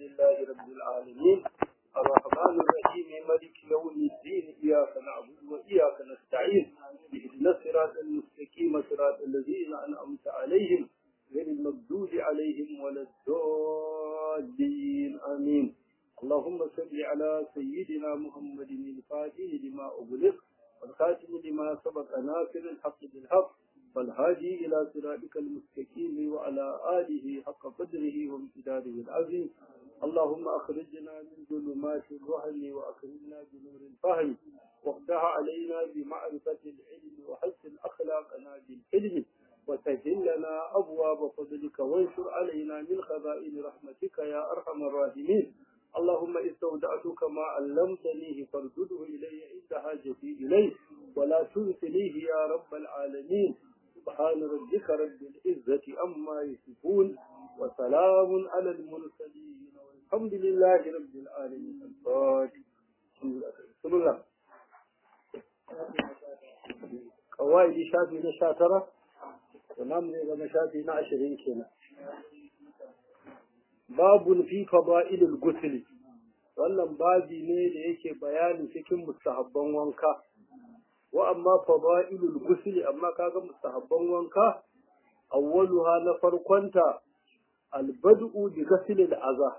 لله رب العالمين الرحمن الرحيم مالك يوم الدين إياك نعبد وإياك نستعين اهدنا الصراط المستقيم صراط الذين أنعمت عليهم غير المغضوب عليهم ولا الضالين آمين اللهم صل على سيدنا محمد الفاتح لما أغلق والخاتم لما سبق ناصر الحق بالحق والهادي إلى صراطك المستقيم وعلى آله حق قدره وامتداده العظيم اللهم أخرجنا من ظلمات الوهم وأخرجنا بنور الفهم وافتح علينا بمعرفة العلم وحسن أخلاقنا بالحلم وسهل لنا أبواب فضلك وانشر علينا من خزائن رحمتك يا أرحم الراحمين اللهم استودعتك ما علمتنيه فارده إلي عند حاجتي إليه ولا تنسنيه يا رب العالمين سبحان ربك رب العزة أما يصفون وسلام على المرسلين والحمد لله رب العالمين الفاتح بسم الله قواعد شافي نشاترة ونام زي ما شافي نعشرين كنا باب في فضائل الغسل wannan babi ne da yake bayani cikin mustahabban wanka wa amma fadailul ghusl amma kaga mustahabban wanka awwaluha na farkonta albad'u bi ghusl al'aza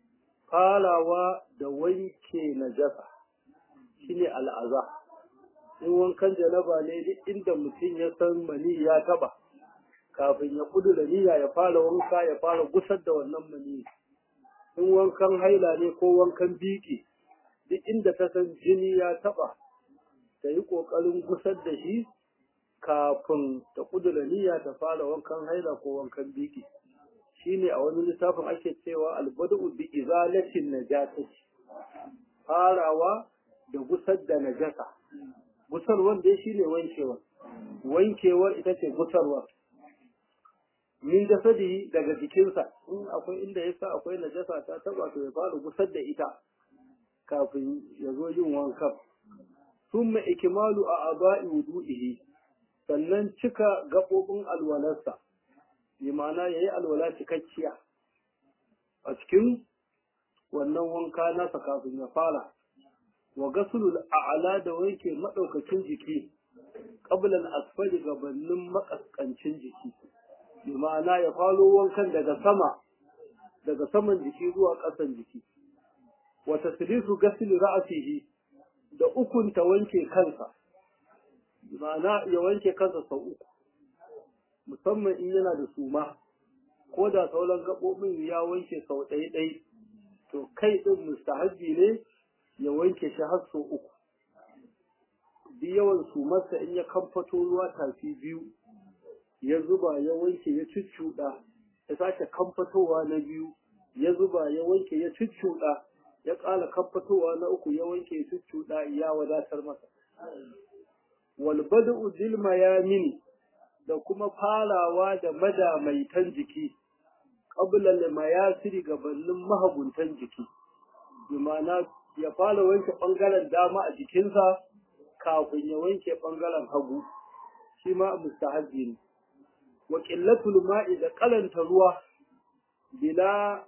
farawa da wanke najasa shine al'aza in wankan janaba ne duk inda mutum ya san mani ya taba kafin ya kudura niyya ya fara wanka ya fara gusar da wannan mani in wankan haila ne ko wankan biki duk inda ta san jini ya taba ta yi ƙoƙarin gusar da shi kafin ta kudura niyya ta fara wankan haila ko wankan biki shine a wani littafin ake cewa albadu bi izalatin najasati farawa da gusar da najasa gusarwar dai shine wankewar wankewar ita ce gusarwar min jasadi daga jikinsa in akwai inda ya sa akwai najasa ta taba to ya fara gusar da ita kafin ya zo yin wankan summa ikmalu a aba'i wudu'ihi sannan cika gaɓoɓin alwalarsa bi ma'ana ya yi alwala cikakkiya a cikin wannan wanka nasa kafin ya fara wa gasulul a'ala da wanke maɗaukacin jiki ƙablan asfali gabanin makaskancin jiki bi ma'ana ya falo wankan daga sama daga saman jiki zuwa ƙasan jiki wa taslisu gasil ra'sihi da ukun ta wanke kansa ma'ana ya wanke kansa sau uku musamman in yana da suma ko da sauran gaɓoɓin ya wanke sau ɗaya ɗai to kai ɗin mustahabbi ne ya wanke shi har sau uku duk yawan sumarsa in ya kamfato ruwa tafi biyu ya zuba ya wanke ya cuccuɗa ya sake kamfatowa na biyu ya zuba ya wanke ya cuccuɗa ya ƙara kamfatowa na uku ya wanke ya cuccuɗa ya wadatar masa wal bada'u bil mayamini da kuma farawa da madamaitan jiki qabla al mayasiri gabanin mahaguntan jiki bi ma'ana ya fara wanke bangaren dama a jikinsa kafin ya wanke bangaren hagu shi ma mustahabbi ne wa ƙillatul ma'i da ƙalanta ruwa bila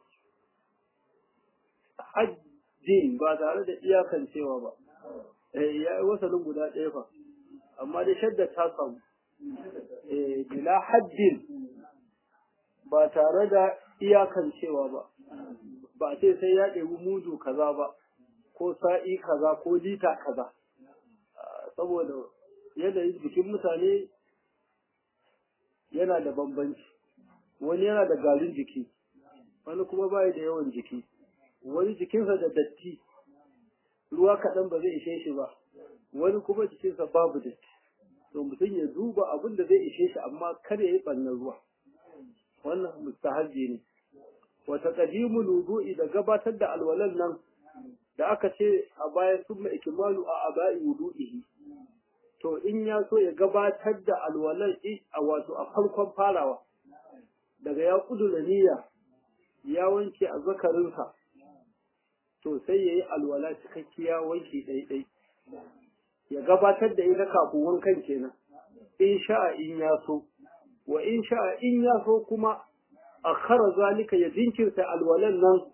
hajjin ba tare da iyakancewa ba ya yi wasanin guda ɗaya fa amma dai shadda ta samu bila hajjin ba tare da iyakancewa ba ba ce sai ya ɗebi mudu kaza ba ko sa'i kaza ko lita kaza saboda yanayin jikin mutane yana da bambanci wani yana da garin jiki wani kuma bai da yawan jiki wani jikinsa da datti ruwa kaɗan ba zai ishe shi ba wani kuma jikinsa babu datti to mutum ya duba abin da zai ishe shi amma kar ya yi ɓannan ruwa wannan mustahabbi ne wata qadimul wudu'i da gabatar da alwalan nan da aka ce a bayan summa ikmalu a abai wudu'ihi to in ya so ya gabatar da alwalar a wato a farkon farawa daga ya kudura niyya ya wanke a zakarinsa to sai ya yi alwala cikakkiya wanke ɗaiɗai ya gabatar da ita kafin wankan kenan in sha'a in ya so wa in sha'a in ya so kuma akhara zalika ya jinkirta alwalan nan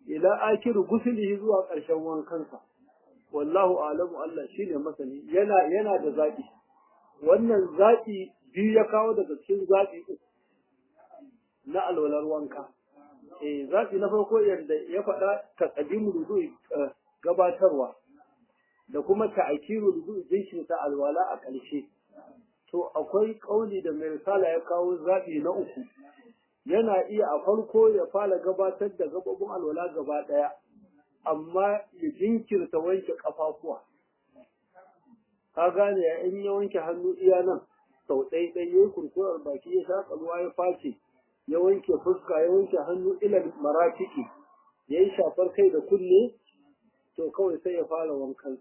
ila akiru gusulihi zuwa ƙarshen wankansa wallahu alamu Allah shine masani yana yana da zaɓi wannan zaɓi biyu ya kawo daga cikin zaɓi uku na alwalar wanka eh zaɓi na farko yadda ya faɗa taqdimu wudu'i gabatarwa da kuma ta'kiru wudu'i jinshi ta alwala a ƙarshe to akwai kauli da mai risala ya kawo zaɓi na uku yana iya a farko ya fara gabatar da gababin alwala gaba ɗaya amma ya jinkirta wanke ƙafafuwa ka gane ya in ya wanke hannu iya nan sau ɗai ɗai ya yi kurkurar baki ya shaƙa ruwa ya face ya wanke fuska ya wanke hannu ilal marafiki ya yi shafar kai da kunne to kawai sai ya fara wankan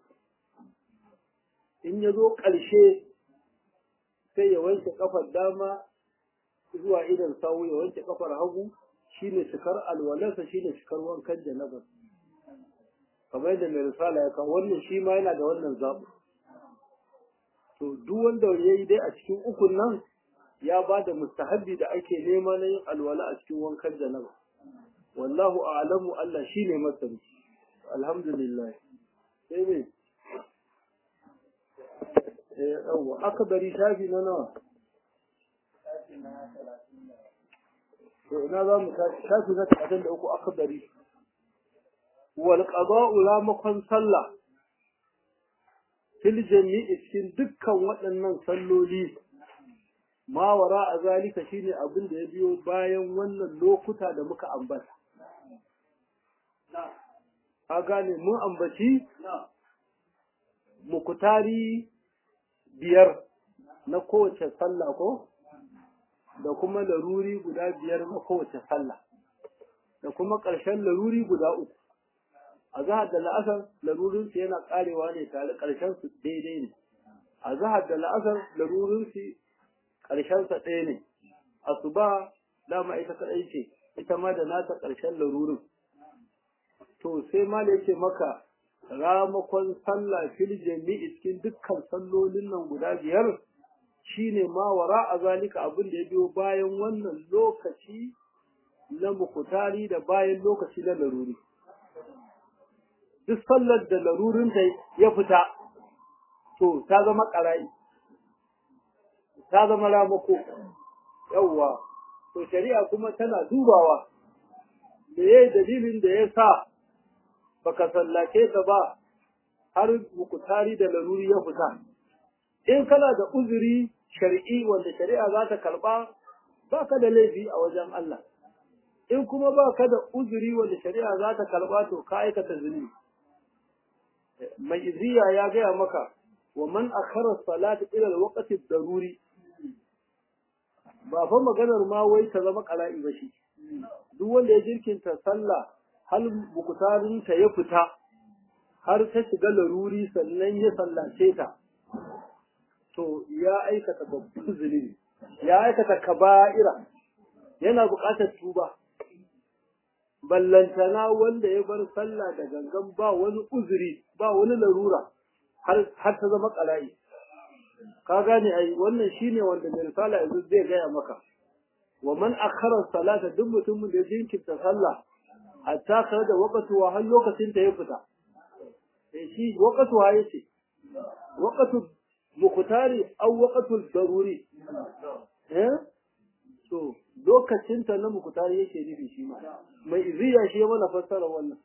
in ya zo ƙarshe sai ya wanke kafar dama zuwa idan sawu ya wanke kafar hagu shine cikar alwalarsa shine cikar wankan janabar kamar yadda mai risala ya kawo wannan shi ma yana da wannan zaɓi to duk wanda ya yi dai a cikin ukun nan ya ba da mustahabbi da ake nema na yin alwala a cikin wankan janaba wallahu a'lamu Allah shine masani alhamdulillah sai me eh yawa akbari shafi na nawa to ina za mu shafi na 33 akbari wal qada'u la makon sallah fil jami'i cikin dukkan waɗannan salloli ma wara a zalika shine abin da ya biyo bayan wannan lokuta da muka ambata a gane mun ambaci mukutari biyar na kowace sallah ko da kuma laruri guda biyar na kowace sallah da kuma ƙarshen laruri guda uku a zahar da la'asar larurinsu yana ƙarewa ne tare ƙarshen su daidai ne a zahar da la'asar larurinsu ƙarshensa ɗaya ne asuba dama ita kaɗai ce ita ma da nata ƙarshen larurin to sai ma da yake maka ramakon sallah fil jami'i cikin dukkan sallolin nan guda biyar shine ma wara a zalika abin da ya biyo bayan wannan lokaci na mukutari da bayan lokaci na laruri duk sallar da larurin da ya fita to ta zama ƙara'i ta zama ramako yawwa to shari'a kuma tana dubawa me yayi dalilin da ya sa baka sallace ta ba har mukutari da laruri ya fita in kana da uzuri shari'i wanda shari'a za ta karba baka da laifi a wajen Allah in kuma baka da uzuri wanda shari'a za ta karba to ka aikata zunubi mai iziya ya gaya maka wa man akhara salata ila alwaqti daruri ba fa maganar ma wai ta zama qala'i ba shi duk wanda ya jirkinta sallah hal bukutarin ta ya fita har ta shiga laruri sannan ya sallace ta to ya aikata babban zunubi ya aikata kaba'ira yana buƙatar tuba ballantana wanda ya bar sallah da gangan ba wani uzuri ba wani larura har har ta zama qala'i ka gane ai wannan shine wanda mai risala yanzu zai gaya maka wa man akhara salata duk mutumin da ya jinkirta sallah hatta kare da waqtu wa har lokacin ta ya fita eh shi waqtu ha yace waqtu muqtari aw waqtu daruri eh to lokacin ta na muqtari yake nufi shi ma mai iziya shi ya mana fassara wannan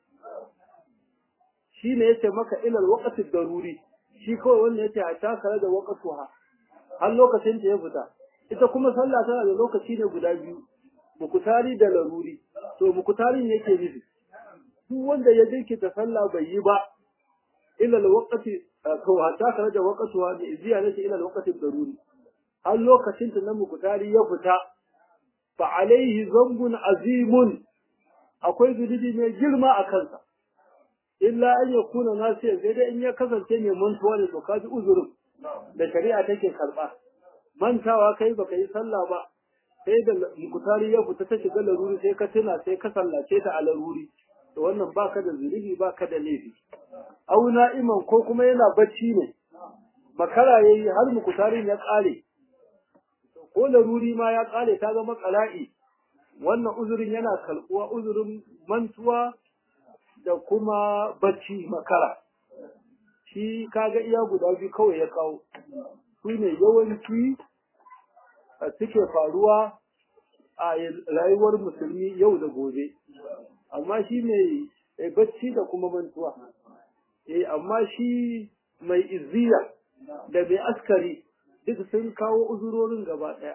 shine yace maka ilal waqti daruri shi kawai wanda yace hatta kare da waqtu ha har lokacin ta ya fita ita kuma sallah tana da lokaci ne guda biyu mukutari da laruri to mukutarin yake nufi duk wanda ya jinkita sallah bai yi ba ila alwaqti ko hatta kana da waqtuwa bi ziyarati ila alwaqti daruri har lokacin ta na mukutari ya fita fa alaihi zambun azimun akwai zunubi mai girma a kansa illa an yakuna nasiyan sai dai in ya kasance mai mantuwa ne to kaji uzurin da shari'a take karba mantawa kai baka yi sallah ba sai da mukutari ya fita ta shiga laruri sai ka tuna sai ka sallace ta a laruri to wannan baka da zunubi baka da laifi au na'iman ko kuma yana bacci ne makara yayi har mukutarin ya kare ko laruri ma ya kare ta zama qala'i wannan uzurin yana kalbuwa uzurin mantuwa da kuma bacci makara shi kaga iya guda biyu kawai ya kawo su ne yawanci suke faruwa a rayuwar musulmi yau da gobe amma shi mai bacci da kuma mantuwa eh amma shi mai izziya da mai askari duk sun kawo uzurorin gaba ɗaya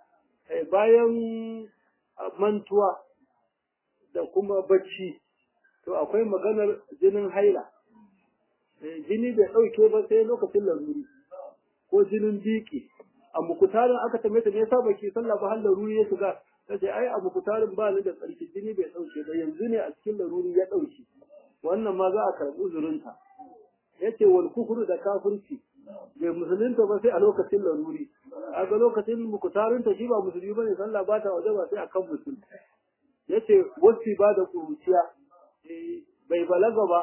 bayan mantuwa da kuma bacci to akwai maganar jinin haila jini bai ɗauke ba sai lokacin laruri ko jinin biki a mukutarin aka tambaye ta me yasa baki sallah ba har laruri ya shiga tace ai a mukutarin ba ni da tsarki jini bai ɗauke ba yanzu ne a cikin laruri ya ɗauke wannan ma za a karɓi uzurinta yace wal kufru da kafirci bai musulunta ba sai a lokacin laruri a ga lokacin mukutarin ta shi ba musulmi bane sallah ba ta waje ba sai akan musulmi yace wasi ba da kuruciya bai balaga ba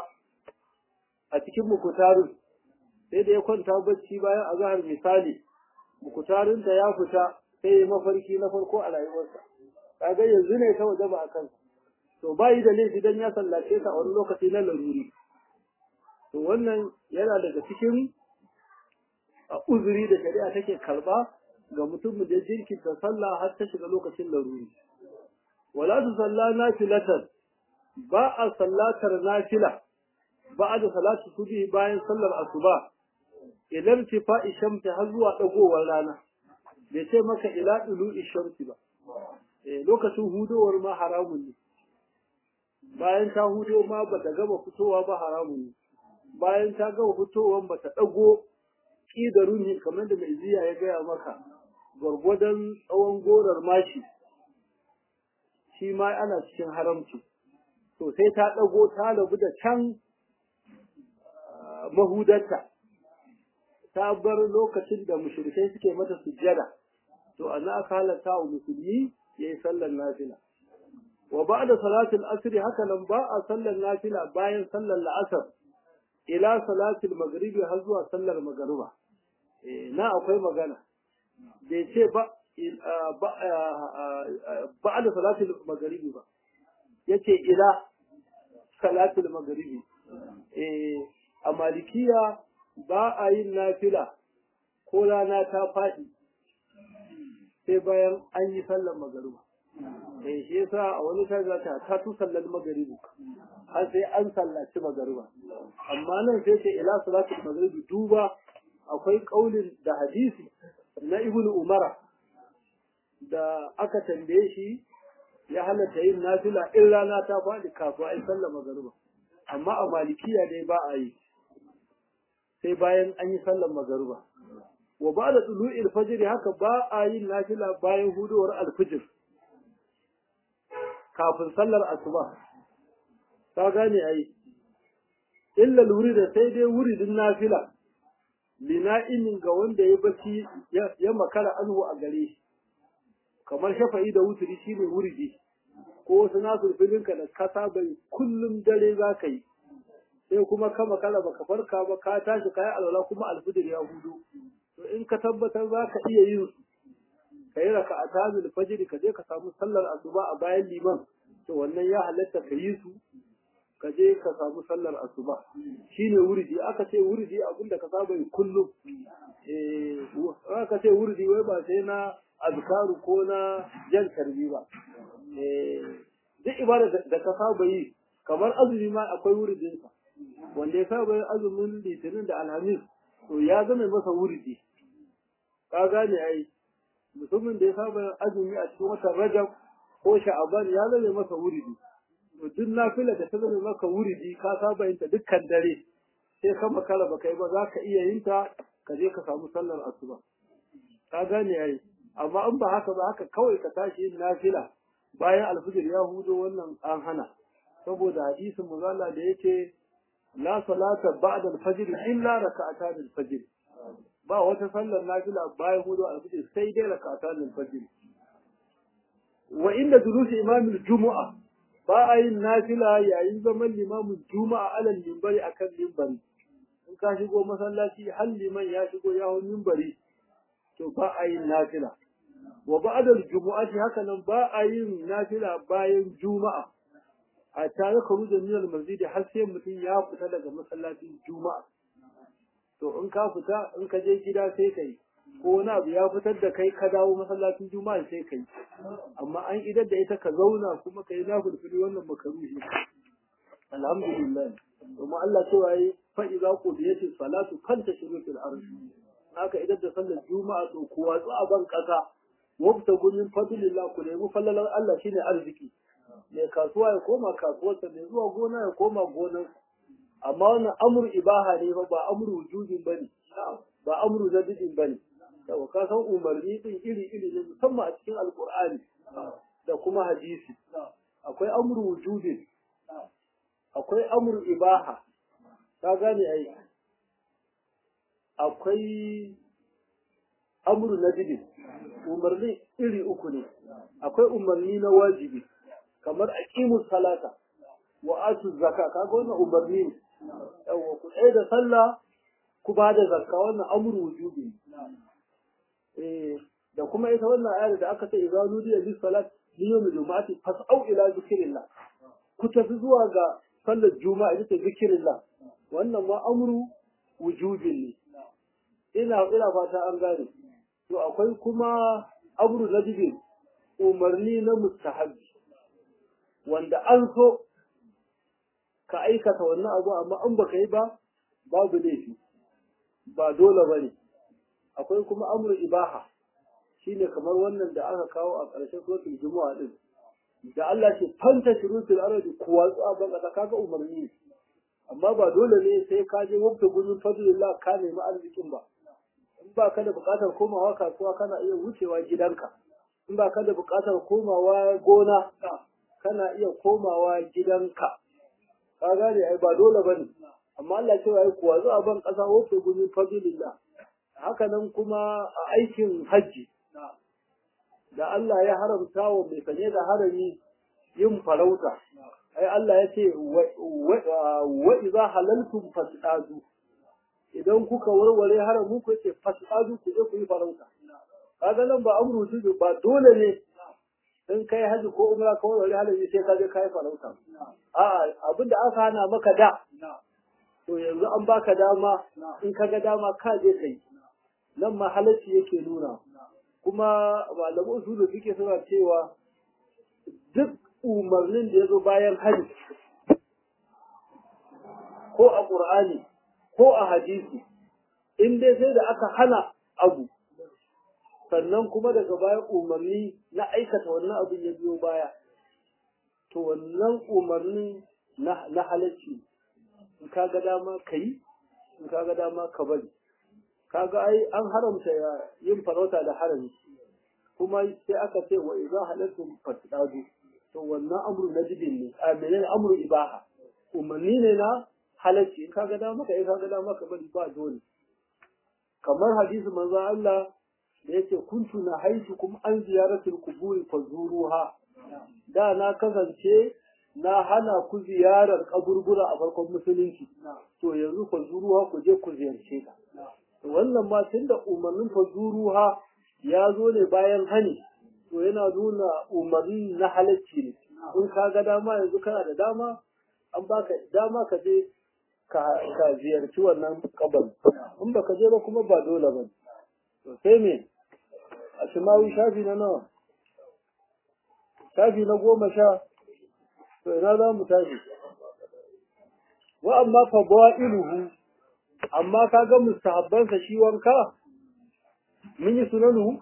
a cikin mukutarin sai da ya kwanta bacci bayan azhar misali mukutarin ta ya fita sai mafarki na farko a rayuwarsa kaga yanzu ne ta waje ba akan to bai da laifi dan ya sallace ta a wani lokaci na laruri to wannan yana daga cikin a uzuri da shari'a take karba ga mutum da jirkinta sallah har ta shiga lokacin laruri wala tu salla nafilatan ba a sallatar nafila ba da salatu subhi bayan sallar asuba idan tifa shamsi har zuwa dagowar rana bai ce maka ila dulu shamsi ba eh lokacin hudowar ma haramun ne bayan ta hudo ma bata gama fitowa ba haramun ne bayan ta gama fitowar bata dago ƙidarun ne kamar da mai ziya ya gaya maka gwargwadon tsawon gorar mashi shi ma ana cikin haramci to sai ta ɗago ta rabu da can mahudarta ta bar lokacin da mushrikai suke mata sujjada to ana aka halatta wa musulmi ya yi sallar nafila wa ba da salatul asri haka nan ba a sallar nafila bayan sallar la'asar ila salatul maghribi har zuwa sallar magariba na akwai magana bai ce ba ba da salatul maghribi ba yace ila salatul maghribi a malikiya ba a yin nafila ko rana ta faɗi sai bayan an yi sallar magariba eh shi yasa a wani ta ta ta tu sallar magaribi har sai an sallaci magariba amma nan sai ce ila salatul magribi duba akwai kaulin da hadisi na ibnu umara da aka tambaye shi ya halatta yin nafila in rana ta faɗi kafin ai sallar magariba amma a malikiya dai ba a yi sai bayan an yi sallar magariba wa ba da tulu'il fajr haka ba a yin nafila bayan huduwar alfijir kafin sallar asuba ka gane ai illa da sai dai wuridin nafila lina'imin ga wanda ya bacci ya makara anhu a gare shi kamar shafa'i da wuturi shine wuridi ko wasu nasu filinka da kasa bai kullum dare za ka yi sai kuma ka makara baka farka ba ka tashi kayi alwala kuma alfijir ya hudu to in ka tabbatar za ka iya yin ka yi raka a tazil fajiri ka je ka samu sallar asuba a bayan liman to wannan ya halatta ka yi su ka je ka samu sallar asuba shine wurdi aka ce wurdi abinda ka saba yi kullum eh aka ce wurdi wai ba sai na azkaru ko na jan tarbi ba eh duk ibada da ka saba yi kamar azumi ma akwai wurdin sa wanda ya saba yin azumin litinin da alhamis to ya zama masa wurdi ka gane ai mutumin da ya saba yin azumi a cikin watan rajab ko sha'aban ya zama masa wurdi to duk nafila da ta zama maka wuridi ka saba yin ta dukkan dare sai ka makara baka yi ba za ka iya yin ta ka je ka samu sallar asuba ka gane yayi amma in ba haka ba haka kawai ka tashi yin nafila bayan alfijir ya hudo wannan an hana saboda hadisin manzala da yake la salata ba'da al-fajr illa raka'atan al-fajr ba wata sallar nafila bayan hudo alfijir sai dai raka'atan al-fajr wa inda dulusi imamul jumu'a ba a yin nafila yayin zaman limamin juma'a alal mimbari akan mimbari in ka shigo masallaci har liman ya shigo ya hau mimbari to ba a yin nafila wa ba'da jumu'ati haka nan ba a yin nafila bayan juma'a a tare ka ruje minal masjidi har sai mutum ya fita daga masallacin juma'a to in ka fita in ka je gida sai kai ko wani abu ya fitar da kai ka dawo masallacin juma'a sai kai amma an idar da ita ka zauna kuma kai na fulfuli wannan makaruhi alhamdulillah domin Allah cewa yi fa idza qudiyatis salatu fantashiru fil ardi haka idan da sallar juma'a to ku watsu a ban kasa wabta gumin fadlillah ku nemi fallalar Allah shine arziki mai kasuwa ya koma kasuwarsa mai zuwa gona ya koma gonar amma wannan amru ibaha ne ba ba amru wujudin bane ba amru zadidin bane yau ka san umarni din iri iri ne musamman a cikin alqur'ani da kuma hadisi akwai amru wujudin akwai amru ibaha ka gane ai akwai amru nadidin umarni iri uku ne akwai umarni na wajibi kamar aqimus salata wa atu zakka kaga wannan umarni ne yawa ku tsaye da sallah ku ba da zakka wannan amru wujubi eh da kuma ita wannan ayar da aka ce idza nudiya lis salat li yawm jumu'ati fas'au ila zikrillah ku tafi zuwa ga sallar juma'a ita ce zikrillah wannan ma amru wujubin ne ina ina fata an gane to akwai kuma amru nadibin umarni na mustahabbi wanda an so ka aikata wannan abu amma an baka yi ba babu laifi ba dole ba ne akwai kuma amru ibaha shine kamar wannan da aka kawo a ƙarshen suratul jumu'a din da Allah ce fanta shurutul ardi kuwatsu a ban kasa kaga umarni amma ba dole ne sai ka je wabta gurin fadlillah ka nemi arzikin ba in ba ka da buƙatar komawa kasuwa kana iya wucewa gidanka in ba ka da buƙatar komawa gona kana iya komawa gidanka ka gane ai ba dole bane amma Allah cewa ai kuwa zuwa ban kasa wofe gumi fadilillah haka nan kuma a aikin hajji da Allah ya haramta wa mai sanye da harami yin farauta ai Allah ya ce wa idza halaltum fasadu idan kuka warware haramun ku ce fasadu ku je ku yi farauta kaga nan ba amru ba dole ne in kai haji ko umra ko wani halaji sai ka je kai farauta a'a abin da aka hana maka da to yanzu an baka dama in ka ga dama ka je kai nan ma halacci yake nuna kuma malamu usulu suke suna cewa duk umarnin da ya zo bayan haji ko a qur'ani ko a hadisi in dai sai da aka hana abu sannan kuma daga baya umarni na aikata wannan abin ya biyo baya to wannan umarni na halacci in ka ga dama ka yi in ka ga dama ka bari kaga ai an haramta yin farauta da harami kuma sai aka ce wa idza halattum fasdadu to wannan amru najibin ne a menene amru ibaha umarni ne na halacci in ka ga dama ka yi ka ga dama ka bari ba dole kamar hadisi manzo Allah da yake kuntu na haitu kuma an ziyaratul kuburi fazuruha da na kasance na hana ku ziyarar kaburbura a farkon musulunci to yanzu fazuruha ku je ku ziyarce ta wannan ma tunda umarnin fazuruha ya zo ne bayan hani to yana nuna umarni na halacci ne in ka ga dama yanzu kana da dama an baka dama ka je ka ziyarci wannan kabari in baka je ba kuma ba dole ba to sai me a shimawi shafi na nawa shafi na goma sha to ina za mu tashi wa amma fa iluhu amma ka ga mustahabbansa shi wanka mun yi sunanu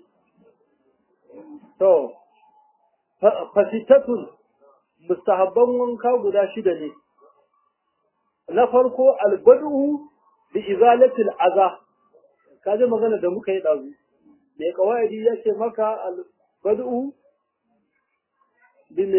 to fasitatun mustahabban wanka guda shida ne na farko albadu bi izalatil aza ka ji magana da muka yi ɗazu mai kawai ya ce maka albadu bi me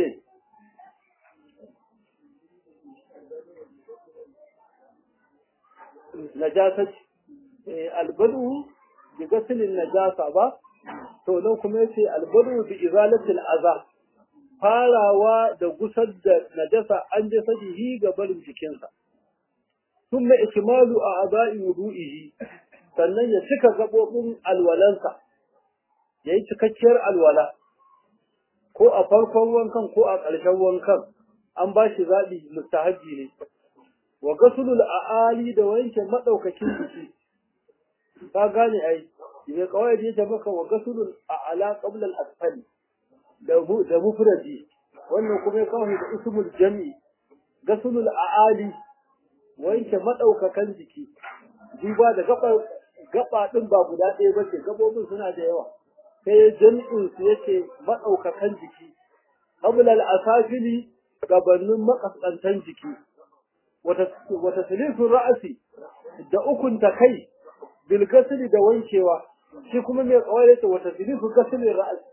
najasat albadu bi gasilin najasa ba to nan kuma yace albadu bi izalatil aza farawa da gusar da najasa an je sadihi ga barin jikinsa ثم إكمال أعضاء وضوئه sannan ya cika gaɓoɓin alwalansa ya yi cikakkiyar alwala ko a farkon wankan ko a ƙarshen wankan an ba shi zaɓi mustahabbi ne wa gasulul a'ali da wanke madaukakin jiki ka gane ai me kawai da yake maka wa gasulul a'ala qabla al-asfali da da mufradi wannan kuma kawai da ismul jami gasulul a'ali wanke madaukakan jiki duba da gaba gaba din ba guda ɗaya ba ce gabobin suna da yawa sai jami'in su yake madaukakan jiki qabla al-asafili gabanin makaskantan jiki wata silifin ra'asi da ukun ta kai bil gasili da wankewa shi kuma mai kawai yace wata silifin gasilin ra'asi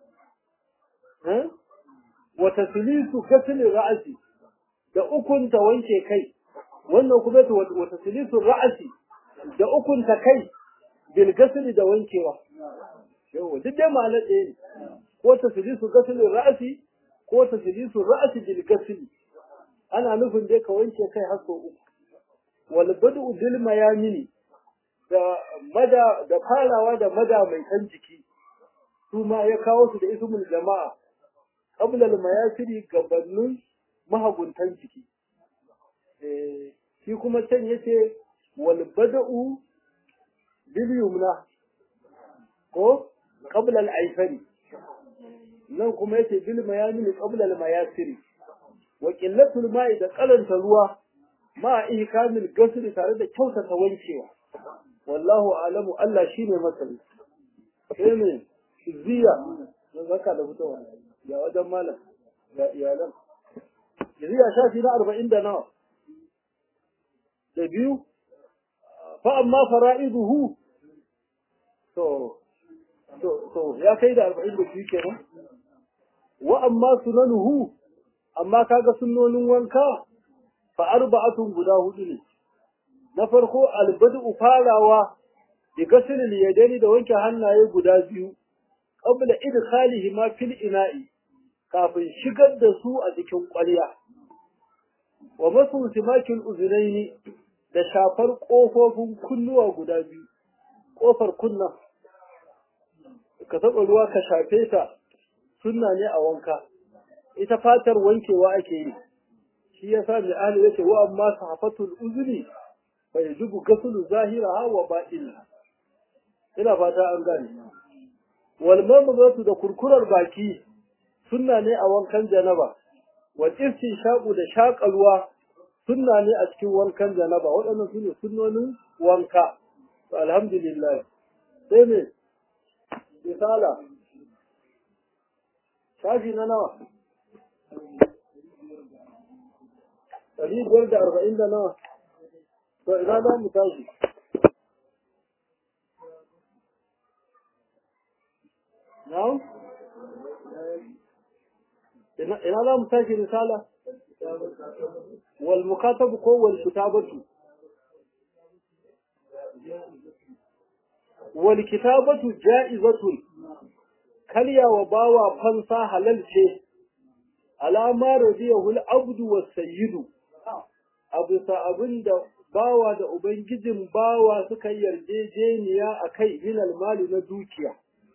wata silifin gasilin ra'asi da ukun ta wanke kai wannan kuma yace wata silifin ra'asi da ukun ta kai bil gasili da wankewa yawa duk dai ma'anar ɗaya ne ko ta silifin gasilin ra'asi ko ta silifin ra'asi bil gasili ana nufin dai ka wanke kai har sau uku wal badu bil mayamini da mada da farawa da mada mai kan jiki su ma ya kawo su da ismul jama'a qabla al mayasiri gabanin mahaguntan jiki eh shi kuma can yace wal badu bil yumna ko qabla al aifari nan kuma yace bil mayamini qabla al mayasiri wa qillatul ma'i da kalanta ruwa ma ihkamil gasli tare da kyautata wankewa wallahu alamu Allah shine masani sai me ziya don zaka da fitowa ya wajen malam ya iyalan ziya shafi na arba'in da nawa da biyu fa amma fara'iduhu to to to ya kai da arba'in da biyu kenan wa amma sunanuhu amma kaga sunnonin wanka fa arba'atun guda hudu ne na farko albadu farawa bi ghusl al-yadaini da wanke hannaye guda biyu qabla idkhalihi ma fil ina'i kafin shigar da su a cikin ƙwarya wa masu simakin uzunaini da shafar ƙofofin kunnuwa guda biyu ƙofar kunna ka taɓa ruwa ka shafe ta sunna ne a wanka ita fatar wankewa ake yi shi yasa mai ahli yace wa amma sahafatul uzuri fa yajibu ghuslu zahiraha wa batiniha ina fata an gane wal mamzatu da kurkurar baki sunna ne a wankan janaba wal istinshaqu da shaƙalwa sunna ne a cikin wankan janaba waɗannan sune sunnonin wanka to alhamdulillah sai me misala shafi na nawa ɗari biyar da arba'in da nawa to ina za mu tashi na'am ina za mu tashi risala wal mukatabu ko wal kitabatu wal kitabatu ja'izatun kalya wa bawa fansa halal ce alama radiyahu al-abdu was-sayyidu abu sa abinda bawa da ubangijin bawa suka yarjejeniya akai min al-mali na dukiya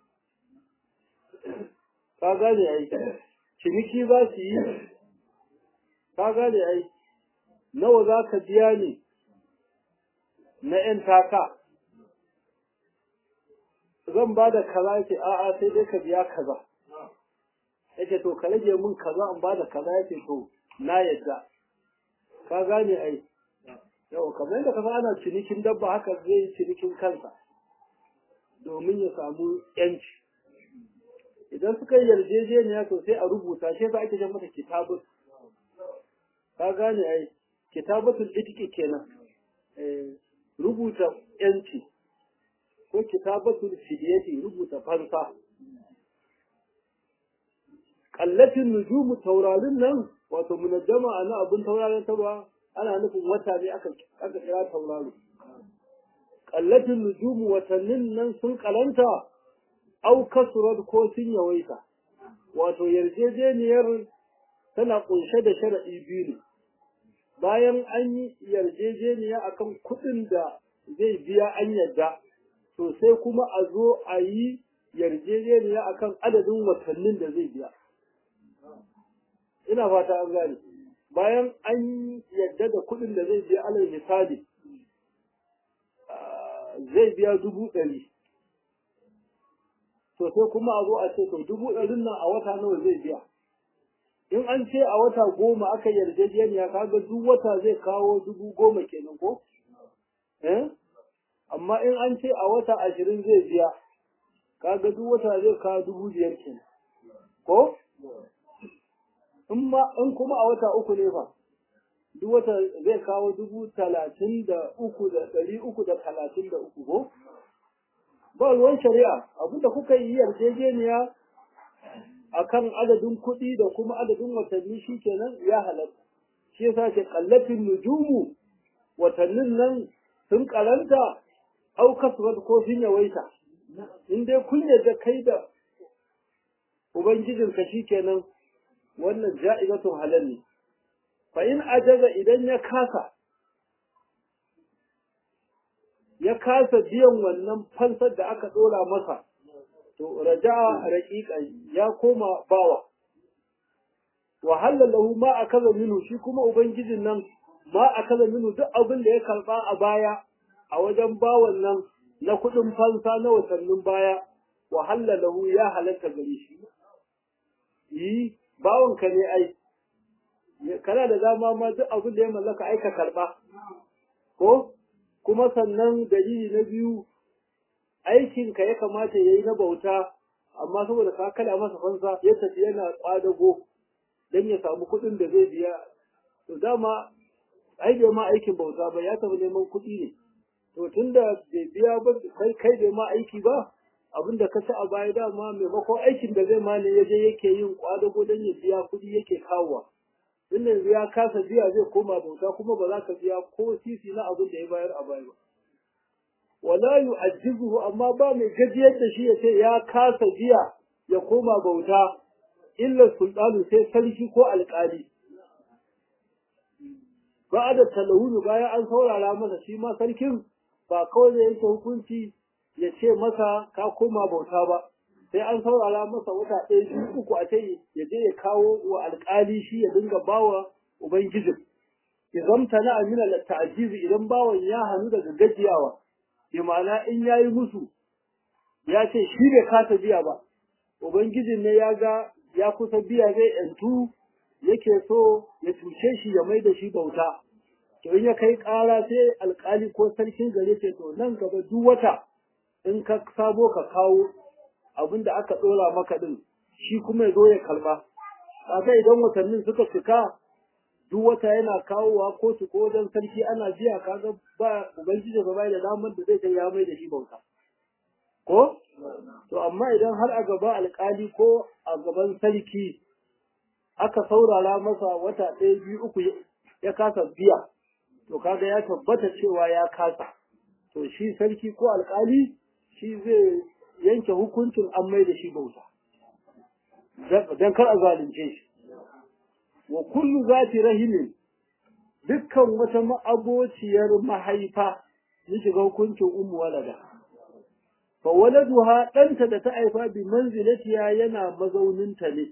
ka gane ai ciniki za su yi ka gane ai nawa za ka biya ni na ‘yan taka zan ba da kaza yake a'a sai dai ka biya kaza yake to ka rage min kaza in ba da kaza yake to na yadda ka gane ai yau kamar yadda kaza ana cinikin dabba haka zai yi cinikin kansa domin ya samu ‘yanci idan suka yi yarjejeniya to sai a rubuta shi za ake jan mata kitabun ka gane ai kitabatul itiki kenan rubuta yanci ko kitabatul fidiyati rubuta fansa kallatin nujumu taurarin nan wato munajjama ana abin taurarin tarwa ana nufin wata ne aka aka kira tauraro kallatin nujumu watannin nan sun kalanta au kasurat ko sun yawaita wato yarjejeniyar tana kunshe da sharaɗi biyu ne bayan an yi yarjejeniya akan kuɗin da zai biya an yadda to sai kuma a zo a yi yarjejeniya akan adadin watannin da zai biya ina fata an gane bayan an yadda da kuɗin da zai biya alal misali zai biya dubu ɗari to sai kuma a zo a ce to dubu ɗarin nan a wata nawa zai biya in an ce a wata goma aka yarjejeniya kaga duk wata zai kawo dubu goma kenan ko eh amma in an ce a wata ashirin zai biya kaga duk wata zai kawo dubu biyar kenan ko in ma in kuma a wata uku ne fa duk wata zai kawo dubu talatin da uku da ɗari uku da talatin da uku ko ba ruwan shari'a abinda kuka yi yarjejeniya akan adadin kuɗi da kuma adadin watanni shi kenan ya halatta shi yasa ke kallatin nujumu watannin nan sun karanta au kasuwar ko sun yawaita in dai kun yarda kai da ubangijinka shi kenan wannan ja'ibatun halal ne fa in ajaza idan ya kasa ya kasa biyan wannan fansar da aka dora masa to raja'a raqiqa ya koma bawa wa halalahu ma akaza minu shi kuma ubangijin nan ma akaza minu duk abin da ya karba a baya a wajen bawan nan na kudin fansa na watannin baya wa halalahu ya halatta gare shi yi bawon ka ne ai kana da dama ma duk abin da ya mallaka ai ka karba ko kuma sannan dalili na biyu aikinka ya kamata ya yi na bauta amma saboda ka kada masa fansa ya tafi yana kwadago don ya samu kuɗin da zai biya to dama ai bai ma aikin bauta ba ya tafi neman kuɗi ne to tunda bai biya ba kai kai bai ma aiki ba abin da ka ci a baya dama maimakon aikin da zai ma ne ya je yake yin kwadago don ya biya kuɗi yake kawowa tun yanzu ya kasa biya zai koma bauta kuma ba za ka biya ko sisi na abin da ya bayar a baya ba wala yu'ajjizuhu amma ba mai gajiyar da shi ya ce ya kasa biya ya koma bauta illa sultanu sai sarki ko alƙali ba da talahunu bayan an saurara masa shi ma sarkin ba kawai zai yanke hukunci ya ce masa ka koma bauta ba sai an saurara masa wata ɗaya biyu uku a ce ya je ya kawo wa alƙali shi ya dinga bawa ubangijin idan ta na amina ta'ajizi idan bawan ya hannu daga gajiyawa bi ma'ana in yayi musu ya ce shi bai kasa biya ba ubangijin ne ya ga ya kusa biya zai yantu yake so ya cuce shi ya mai da shi bauta to in ya kai ƙara sai alƙali ko sarkin gare ce to nan gaba duk wata in ka sabo ka kawo abin da aka ɗora maka ɗin shi kuma ya zo ya kalma kaga idan watannin suka cika duk wata yana kawowa kotu ko wajen sarki ana biya kaga ba ubangiji ba bai da damar da zai kai ya mai da shi bauta ko to amma idan har a gaba alkali ko a gaban sarki aka saurara masa wata ɗaya biyu uku ya kasa biya to kaga ya tabbata cewa ya kasa to shi sarki ko alkali shi zai yanke hukuncin an mai da shi bauta dan kar a zalunce shi wa kullu zati rahimin dukkan wata ma'abociyar mahaifa ya shiga hukuncin ummu walada fa waladuha ɗanta da ta haifa bi manzilatiya yana mazauninta ne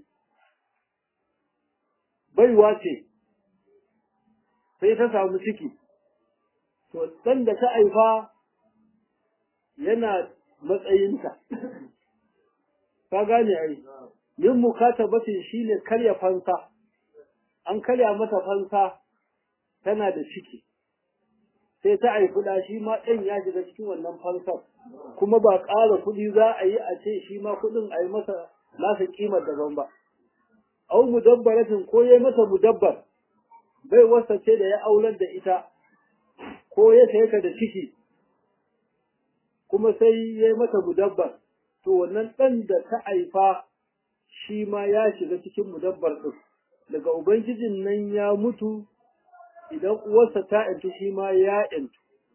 baiwa ce sai ta samu ciki to ɗan da ta haifa yana matsayinta ka gane ai yin mukatabatin shine karya fansa an karya mata fansa tana da ciki sai ta haifi da shi ma ɗan ya shiga cikin wannan fansar kuma ba ƙara kuɗi za a yi a ce shi ma kuɗin a yi masa nasa ƙimar daban ba au mudabbaratin ko ya mata mudabbar bai wasa ce da ya aular da ita ko ya saye ta da ciki kuma sai ya yi mata mudabbar to wannan ɗan da ta haifa shi ma ya shiga cikin mudabbar ɗin daga ubangijin nan ya mutu idan uwarsa ta ‘yantu shi ma ya ‘yantu.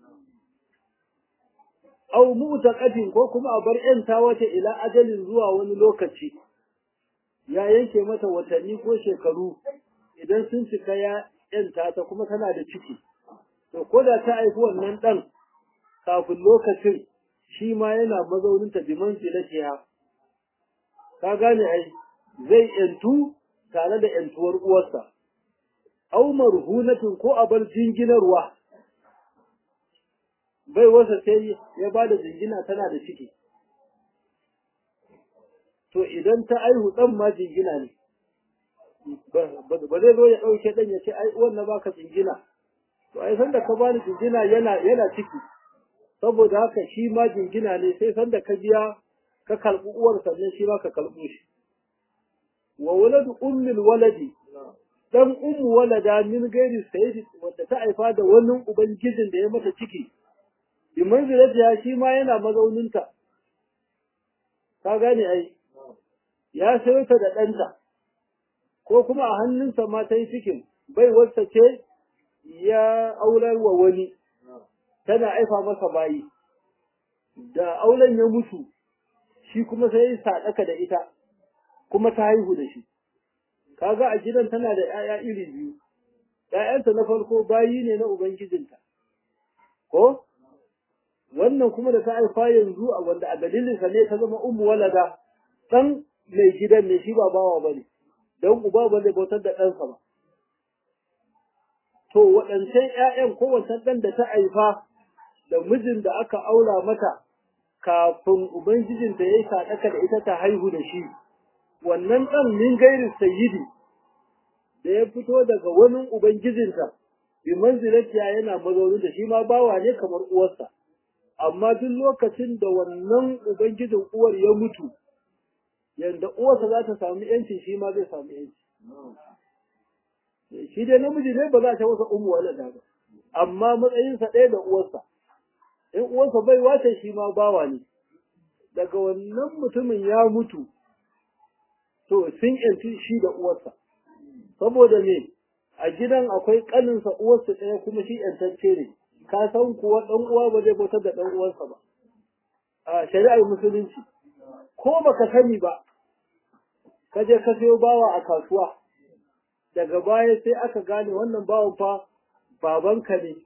Au mu'taqatin ko kuma a bar ‘yanta wata ila ajalin zuwa wani lokaci, ya yanke mata watanni ko shekaru idan sun cika ya ‘yanta ta kuma tana da ciki. To, ko da ta haifi wannan ɗan kafin lokacin shi ma yana mazauninta biman filatiya. Ka gane ai, zai ‘yantu tare da ‘yantuwar uwarsa. au marhunatin ko a bar jinginarwa bai wasa sai ya ba da jingina tana da ciki to idan ta aihu ɗan ma jingina ne ba zai zo ya ɗauke ɗan ya ce ai wannan baka jingina to ai sanda ka bani jingina yana yana ciki saboda haka shi ma jingina ne sai sanda ka biya ka karɓi uwar sannan shi ma ka karɓo shi wa waladu ummil waladi dan ummu walada min gairi sayyidi wanda ta haifa da wani ubangijin da ya mata ciki bi manzilatiya shi ma yana mazauninta ka gane ai ya sayo ta da ɗanta ko kuma a hannunsa ma ta yi cikin bai wasta ce ya aular wa wani tana aifa masa bayi da auren ya mutu shi kuma sai ya sadaka da ita kuma ta haihu da shi kaga a gidan tana da 'ya'ya iri biyu ‘ya'yanta na farko bayi ne na ubangijinta ko wannan kuma da ta haifa yanzu a wanda a dalilinsa ne ta zama ummu walada ɗan mai gidan ne shi ba bawa ba ne don uba ba zai bautar da ɗansa ba to waɗancan ‘ya'yan ko wancan ɗan da ta haifa da mijin da aka aura mata kafin ubangijinta ya yi saɗaka da ita ta haihu da shi wannan ɗan min gairin sayyidi da ya fito daga wani ubangijinta bi manzilatiya yana mazaunin da shi ma bawa ne kamar uwarsa amma duk lokacin da wannan ubangijin uwar ya mutu yanda uwarsa za ta samu yanci shi ma zai samu yanci shi dai namiji ne ba za ta masa umu walada ba amma matsayinsa ɗaya da uwarsa in uwarsa bai wace shi ma bawa ne daga wannan mutumin ya mutu to sun yanci shi da uwarsa saboda me a gidan akwai kaninsa uwarsa ɗaya kuma shi yantacce ne ka san kuwa ɗan uwa ba zai bautar da ɗan uwansa ba a shari'ar musulunci ko baka sani ba ka je ka sayo bawa a kasuwa daga baya sai aka gane wannan bawan fa babanka ne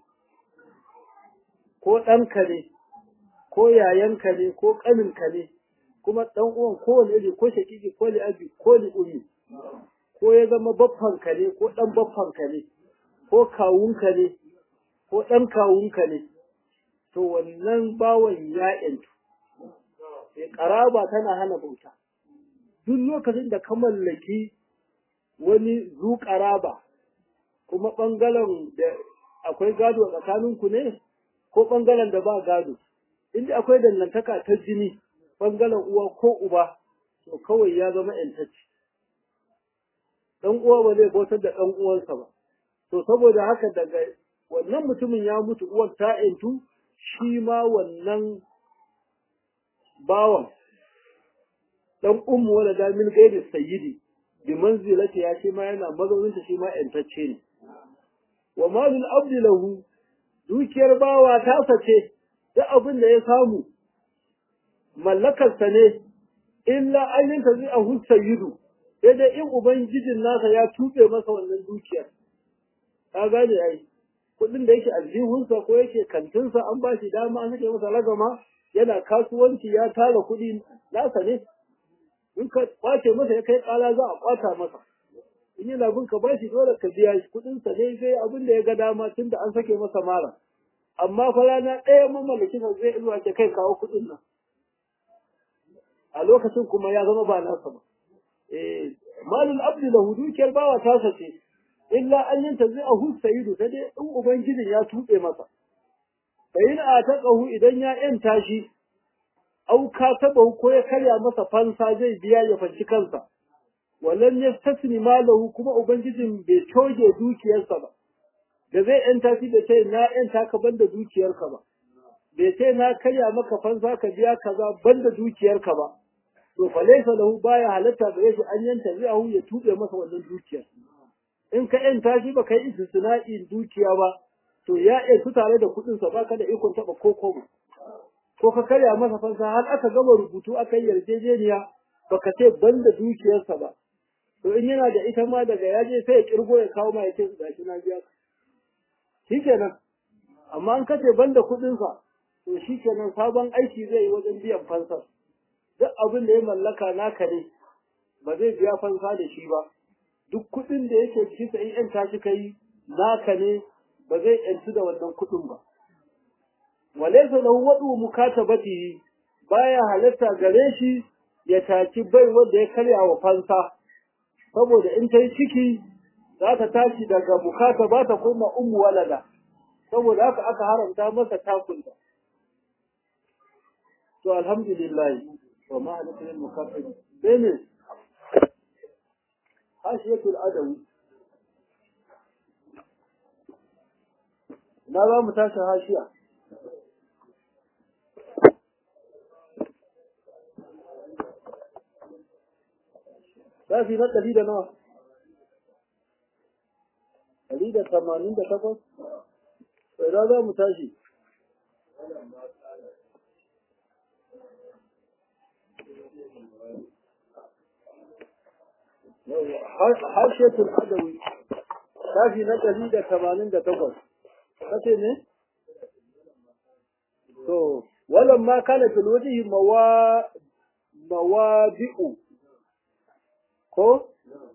ko ɗanka ne ko yayanka ne ko ƙaninka ne kuma ɗan uwan kowane iri ko shaƙiƙi ko li'abi ko li'ummi ko ya zama baffanka ne ko ɗan baffanka ne ko kawunka ne ko ɗan kawunka ne to wannan bawan ya ƴantu ƙaraba tana hana bauta duk lokacin da ka mallaki wani zu ƙaraba kuma ɓangaren da akwai gado a tsakaninku ne ko ɓangaren da ba gado inda akwai dangantaka ta jini ɓangaren uwa ko uba to kawai ya zama ƴantacce ɗan uwa ba zai bautar da ɗan uwansa ba to saboda haka daga wannan mutumin ya mutu uwar ta ƴantu shi ma wannan bawan ɗan ummu wala da min gairi sayyidi bi manzilati ya shi ma yana mazauninta shi ma ƴantacce ne wa malul abdi lahu dukiyar bawa ta sace duk abin da ya samu mallakarsa ne illa ayin ta zai ahu sayyidu sai dai in ubangijin nasa ya tuɓe masa wannan dukiyar ka gane ai kuɗin da yake aljihunsa ko yake kantinsa an ba shi dama an sake masa ragama yana kasuwanci ya tara kuɗi nasa ne in ka kwace masa ya kai ƙala za a kwata masa in yana bin ka bashi dole ka biya shi kuɗin sa ne sai abin da ya ga dama tunda an sake masa mara amma fa rana ɗaya mamallaki sa zai zuwa ce kai kawo kuɗin nan a lokacin kuma ya zama ba nasa ba eh malul abdi lahu dukiyar bawa ta sace illa an yanta zai a sayidu sai dai in ubangijin ya tuɓe masa bayin a taƙahu idan ya yanta shi au ka taɓa ko ya karya masa fansa zai biya ya fanci kansa wallan ya tasni malahu kuma ubangijin bai coge dukiyarsa ba da zai yanta shi da ce na yanta ka banda dukiyarka ba bai ce na karya maka fansa ka biya kaza banda dukiyarka ba to fa laysa lahu baya halatta da yake an yanta zai ya tube masa wannan dukiyar in ka yanta shi ba kai istisna'i dukiya ba to ya su tare da kuɗin sa baka da ikon taba ko kobo ko ka karya masa fansa har aka gama rubutu aka yi yarjejeniya baka ce banda dukiyarsa ba to in yana da ita ma daga yaje sai ya kirgo ya kawo ma ya ce gashi na biya ka shikenan amma an kace banda kuɗin sa to shikenan sabon aiki zai yi wajen biyan fansar duk abin da ya mallaka naka ne ba zai biya fansa da shi ba duk kuɗin da yake ciki sai in ta shi kai naka ne ba zai yanci da wannan kuɗin ba walaysa lahu wadu mukatabatihi baya halatta gare shi ya taci bai wanda ya karya wa fansa saboda in ta yi ciki za ta tashi daga bukata ba ta koma ummu walada saboda haka aka haramta masa takunta to alhamdulillah wa ma halatta lil mukaffir bene hashiyatul adawi na za mu tashi hashiya Zafi na ɗari da nawa? Ɗari da tamanin da takwas? Sai za mu tashi. Harshetun Adawi, shafi na ɗari da tamanin da takwas. Kace ne? To, walan ma kana filwajihi mawabi'u ko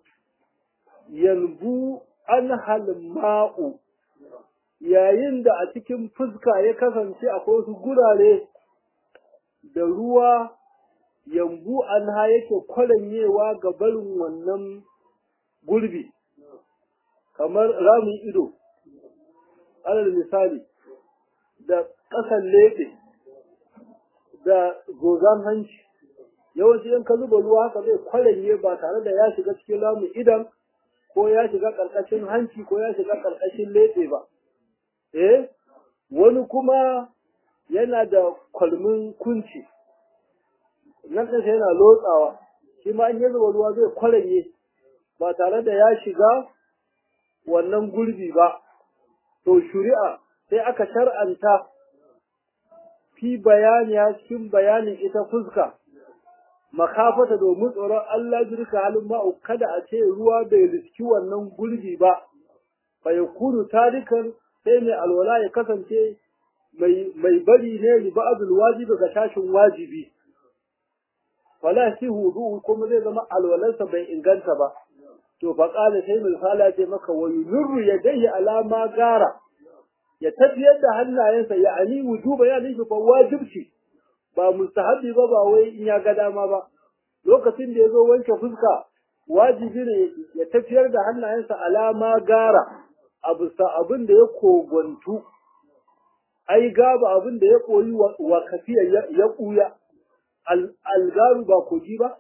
yanzu an halma'u yayin da a cikin fuska ya kasance akwai wasu gurare da ruwa yambu an ha yake kwaranyewa ga barin wannan gurbi kamar ramin ido alal misali da ƙasan leɓe da gozan hanci yawanci in ka zuba ruwa haka zai kwaranye ba tare da ya shiga cikin ramin idan ko ya shiga ƙarƙashin hanci ko ya shiga ƙarƙashin leɓe ba eh wani kuma yana da kwalmin kunci nan ɗinsa yana lotsawa shi ma in ya zuba ruwa zai kwaranye ba tare da ya shiga wannan gurbi ba to shuri'a sai aka shar'anta fi bayani cikin bayanin ita fuska makafata domin tsoron Allah jirka halin ma'u kada a ce ruwa bai riski wannan gurbi ba fa yakunu tarikan sai mai alwala ya kasance mai bari ne li ba'dul wajibi ga tashin wajibi wala shi hudu kuma zai zama alwalarsa bai inganta ba to fa qala sai misala ce maka wa yurru yadayhi alama gara ya tafiyar da hannayensa ya ani wujuba ya nufi fa wajibci ba mustahabi ba ba wai in ya ga dama ba lokacin da ya zo wanke fuska wajibi ne ya tafiyar da hannayensa alama gara a bisa abin da ya kogontu ai gaba abin da ya koyi wa kafiya ya kuya algaru ba kogi ba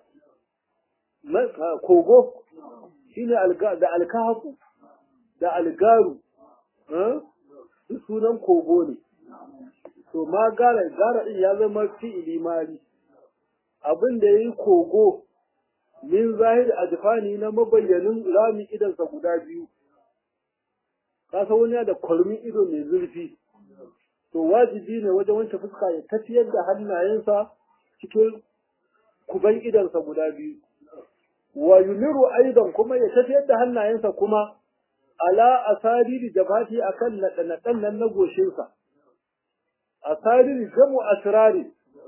kogo shine da alkahafu da algaru sunan kogo ne to ma gara gara din ya zama fi'ili mali abin da yayi kogo min zahir adfani na mabayyanin rami idansa guda biyu ka san wani da kwalmin ido mai zurfi to wajibi ne wajen wanke fuska ya tafiyar da hannayensa cikin kuban idansa guda biyu wa yumiru aidan kuma ya tafiyar da hannayensa kuma ala asariri jabati akan naɗe-naɗen nan na goshinsa asariri jamu asrari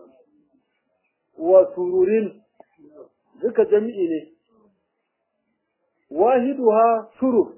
wa sururin duka jami'i ne wahiduha surur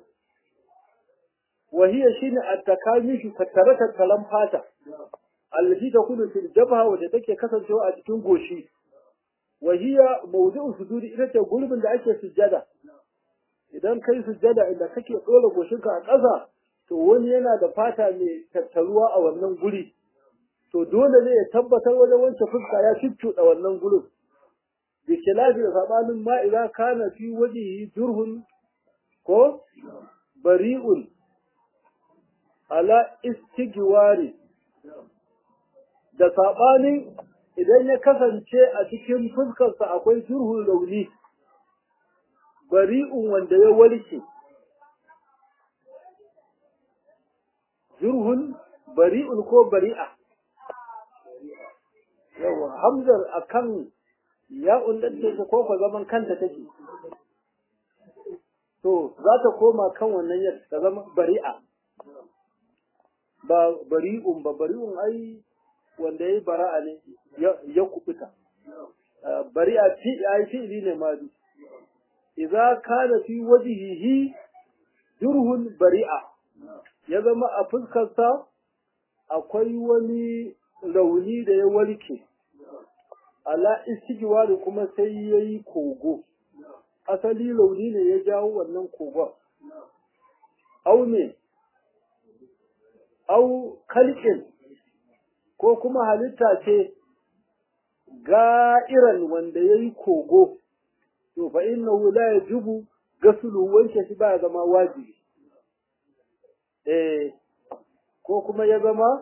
وهي شين التكامش tattare tattalan fata allati takunu fil jabha wadda take kasancewa a cikin goshi wa hiya mawdu'u sujudi ita ce gurbin da ake sujjada idan kai sujjada inda kake dora goshinka a ƙasa to wani yana da fata mai tattaruwa a wannan guri to dole ne ya tabbatar wajen wanke fuska ya cuccuɗa wannan gurin bi khilafi da sabanin ma idza kana fi wajhihi jurhun ko bari'un ala istigiwari da saɓanin idan ya kasance a cikin fuskarsa akwai jurhun rauni bari'un wanda ya warke jurhun bari'un ko bari'a yawa hamzar akan ya undace ta ko zaman kanta take to za ta koma kan wannan yadda ta zama bari'a ba bari'un ba bari'un ai wanda yayi bara'a ne ya kubuta bari'a fi ai fi'li ne ma idza kana fi wajhihi jurhun bari'a ya zama a fuskarsa akwai wani rauni da ya warke ala istighwari kuma sai ya yi kogo asali rauni ne ya jawo wannan kogon au ne au kalkin ko kuma halitta ce ga'iran wanda ya yi kogo to fa innahu la yajibu gasulu wanke shi ba zama wajibi eh ko kuma ya zama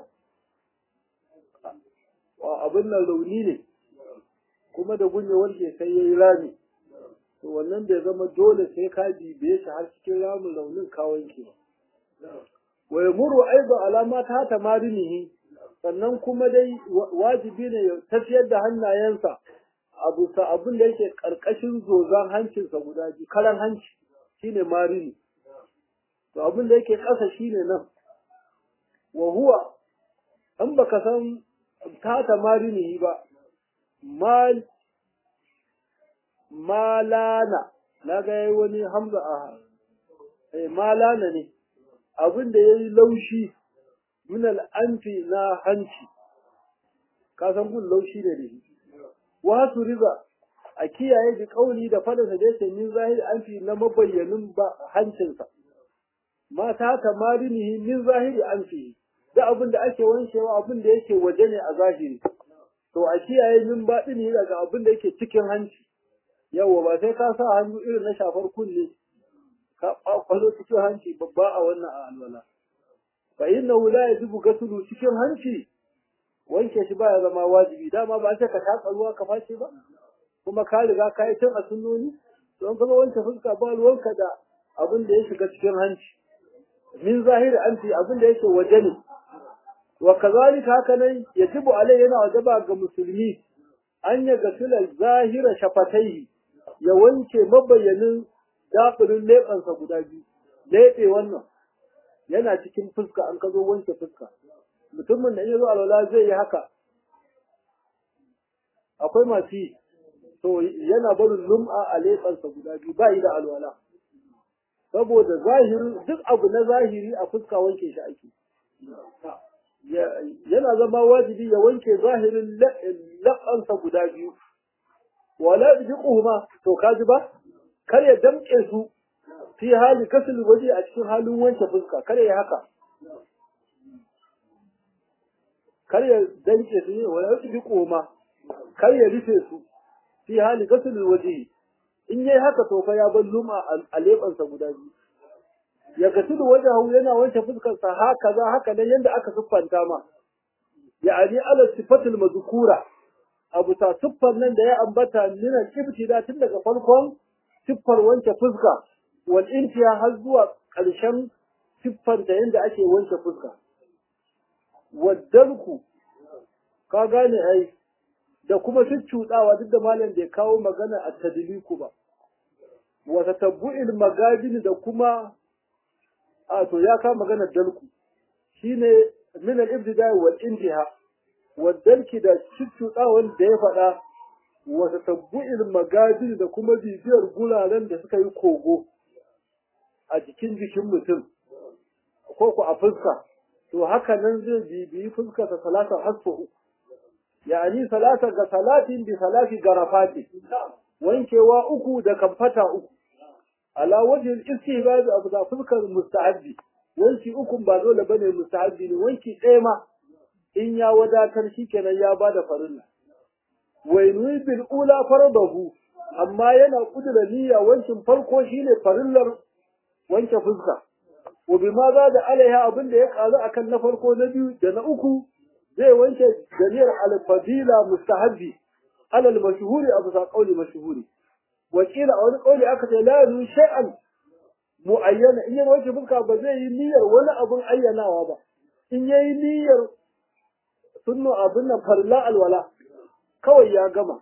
abin nan rauni ne kuma da gunye wanke sai ya yi rami to wannan bai zama dole sai ka bibiye shi har cikin ramin raunin ka wanke ba wa yamuru aidan alama ta ta marinihi sannan kuma dai wajibi ne ya tafiyar da hannayensa abu sa abin da yake karkashin zozan hancinsa guda biyu karan hanci shine marini to abin da yake ƙasa shine nan wa huwa an baka san tata marini ba mal malana na ga yayi wani hamza a eh malana ne abin da yayi laushi min al'anfi na hanci ka san gun laushi ne da shi wa su riba a kiyaye bi kauli da fadansa da yake min zahiri anfi na mabayyanin ba hancinsa mata ta marinihi min zahiri anfi da abin da ake wankewa abin da yake waje ne a zahiri to a kiyaye min baɗini daga abin da yake cikin hanci yawa ba sai ka sa hannu irin na shafar kunne ka kwakwalo cikin hanci babba a wannan a alwala fa innahu la yajibu gasulu cikin hanci wanke shi baya zama wajibi dama ba sai ka taka ruwa ka face ba kuma ka riga ka yi tun a sunnoni don kuma wanke fuska ba ruwanka da abin da ya shiga cikin hanci min zahiri anti abin da yake waje ne wa kazalika haka nan yajibu alai yana wajaba ga musulmi an ya gasila zahira shafatai ya wanke mabayyanin dafirin leɓansa guda biyu leɓe wannan yana cikin fuska an ka zo wanke fuska mutumin da ya zo alwala zai yi haka akwai masu yi to yana barin lum'a a leɓansa guda biyu ba yi da alwala saboda zahiri duk abu na zahiri a fuska wanke shi ake yana zama wajibi ya wanke zahirin laɓansa guda biyu wala bijiquhuma to kaji ba kar ya damƙe su fi hali kasul waje a cikin halin wanke fuska kar ya haka kar ya danke su ne wala bijiquhuma kar ya rufe su fi hali kasul waje in yayi haka to fa ya bar luma a leɓansa guda biyu ya gasilu wajahu yana wanke fuskarsa haka za haka nan yanda aka siffanta ma ya'ani ala sifatul mazkura abu ta siffar nan da ya ambata mina kibtida tun daga farkon siffar wanke fuska wal intiya har zuwa ƙarshen siffar da yanda ake wanke fuska waddarku ka gane ai da kuma cuccuɗawa duk da malam bai kawo magana a tadliku ba wa tatabbu'il magajin da kuma a to ya kama maganar dalku shine min al-ibtida wal intiha wa dalki da cuccuɗawan da ya faɗa wa tatabbu'il magajin da kuma bibiyar guraren da suka yi kogo a jikin jikin mutum ko ku a fuska to haka nan zai bibiyi fuska ta salata hasfu yani salata ga salatin bi salati garafati wankewa uku da kamfata uku ala wajhil istihbab abu da fuskar mustahabbi wanki ukun ba dole bane mustahabbi ne wanki ɗaya ma in ya wadatar shikenan ya bada farilla wainui bil ula faradahu amma yana kudura niyya wankin farko shine farillar wanke fuska wa bima za da alaiha abin da ya karu akan na farko na biyu da na uku zai wanke ganiyar al-fadila mustahabbi alal mashhuri abu sa qauli mashhuri wakila a wani kauli aka ce la yu shay'an muayyana in ya wanke fuska ba zai yi niyyar wani abun ayyanawa ba in yayi niyyar sunnu abin nan farla alwala kawai ya gama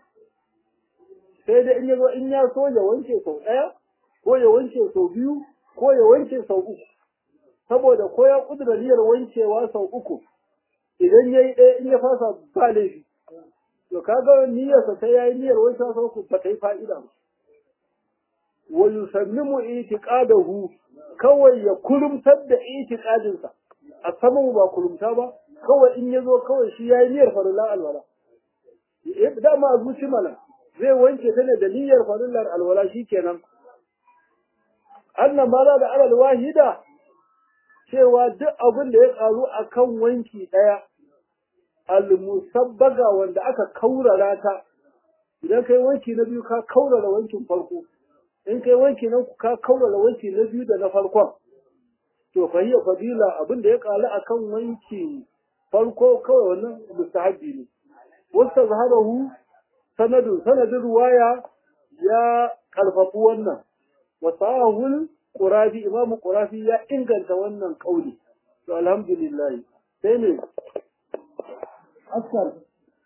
sai dai in ya zo in ya so ya wanke sau ɗaya ko ya wanke sau biyu ko ya wanke sau uku saboda ko ya kudura niyyar wankewa sau uku idan ya yi ɗaya in ya fasa ba laifi to kaga niyyarsa ta yayi niyyar wankewa sau uku ba ta yi fa'ida ba wa yusammimu itiqadahu kawai ya kurumtar da itiqadinsa a saman ba kurumta ba kawai in yazo kawai shi yayi niyyar farillan alwala eh dama a zuci mana zai wanke ta ne da niyyar farillar alwala shikenan annan ma da alal wahida cewa duk abin da ya karu akan wanki daya al-musabbaga wanda aka kaurara ta idan kai wanki na biyu ka kaurara wankin farko in kai wanki na uku ka kaurara wanki na biyu da na farkon to fa hiya fadila abin da ya kalu akan wanki farko kawai wannan mustahabbi ne wasta zaharahu sanadu sanadin ruwaya ya karfafu wannan wa sahul qurabi imam qurafi ya inganta wannan kauli to alhamdulillah sai ne askar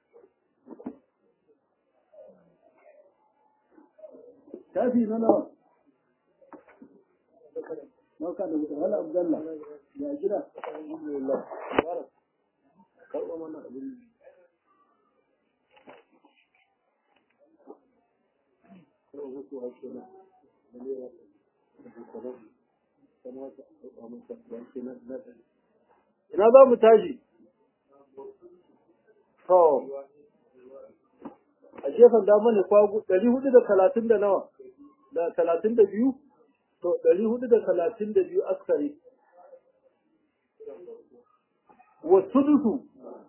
shafi na nawa Mauka da wuta wala Abdullah ya gida alhamdulillah mubarak karɓa mana abin ina za mu tashi to a gefen dama ne kwagu ɗari hudu da talatin da nawa da talatin da biyu to ɗari hudu da talatin da biyu askari wasu dusu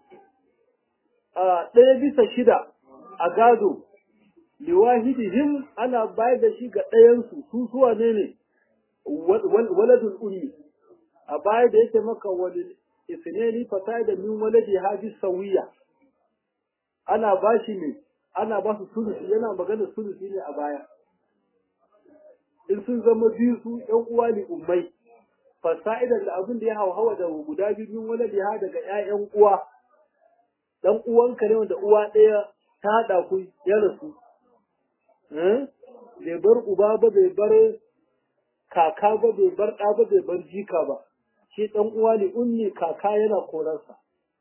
a ɗaya bisa shida a gado liwahidihim ana bayar da shi ga ɗayansu su suwa ne ne waladul ummi a baya da yake maka wani isneni fasai da min waladi haji sawiya ana ba shi ne ana ba su sulusi yana magana sulusi ne a baya in sun zama biyu su ƴan uwa ne ummai fasa'idan da abin da ya hauhawa da guda biyu min waladi ha daga ƴaƴan uwa dan uwanka ne wanda uwa ɗaya ta haɗa ku ya rasu bai bar uba ba bai bar kaka ba bai bar ɗa ba bai bar jika ba shi ɗan uwa ne ummi kaka yana korarsa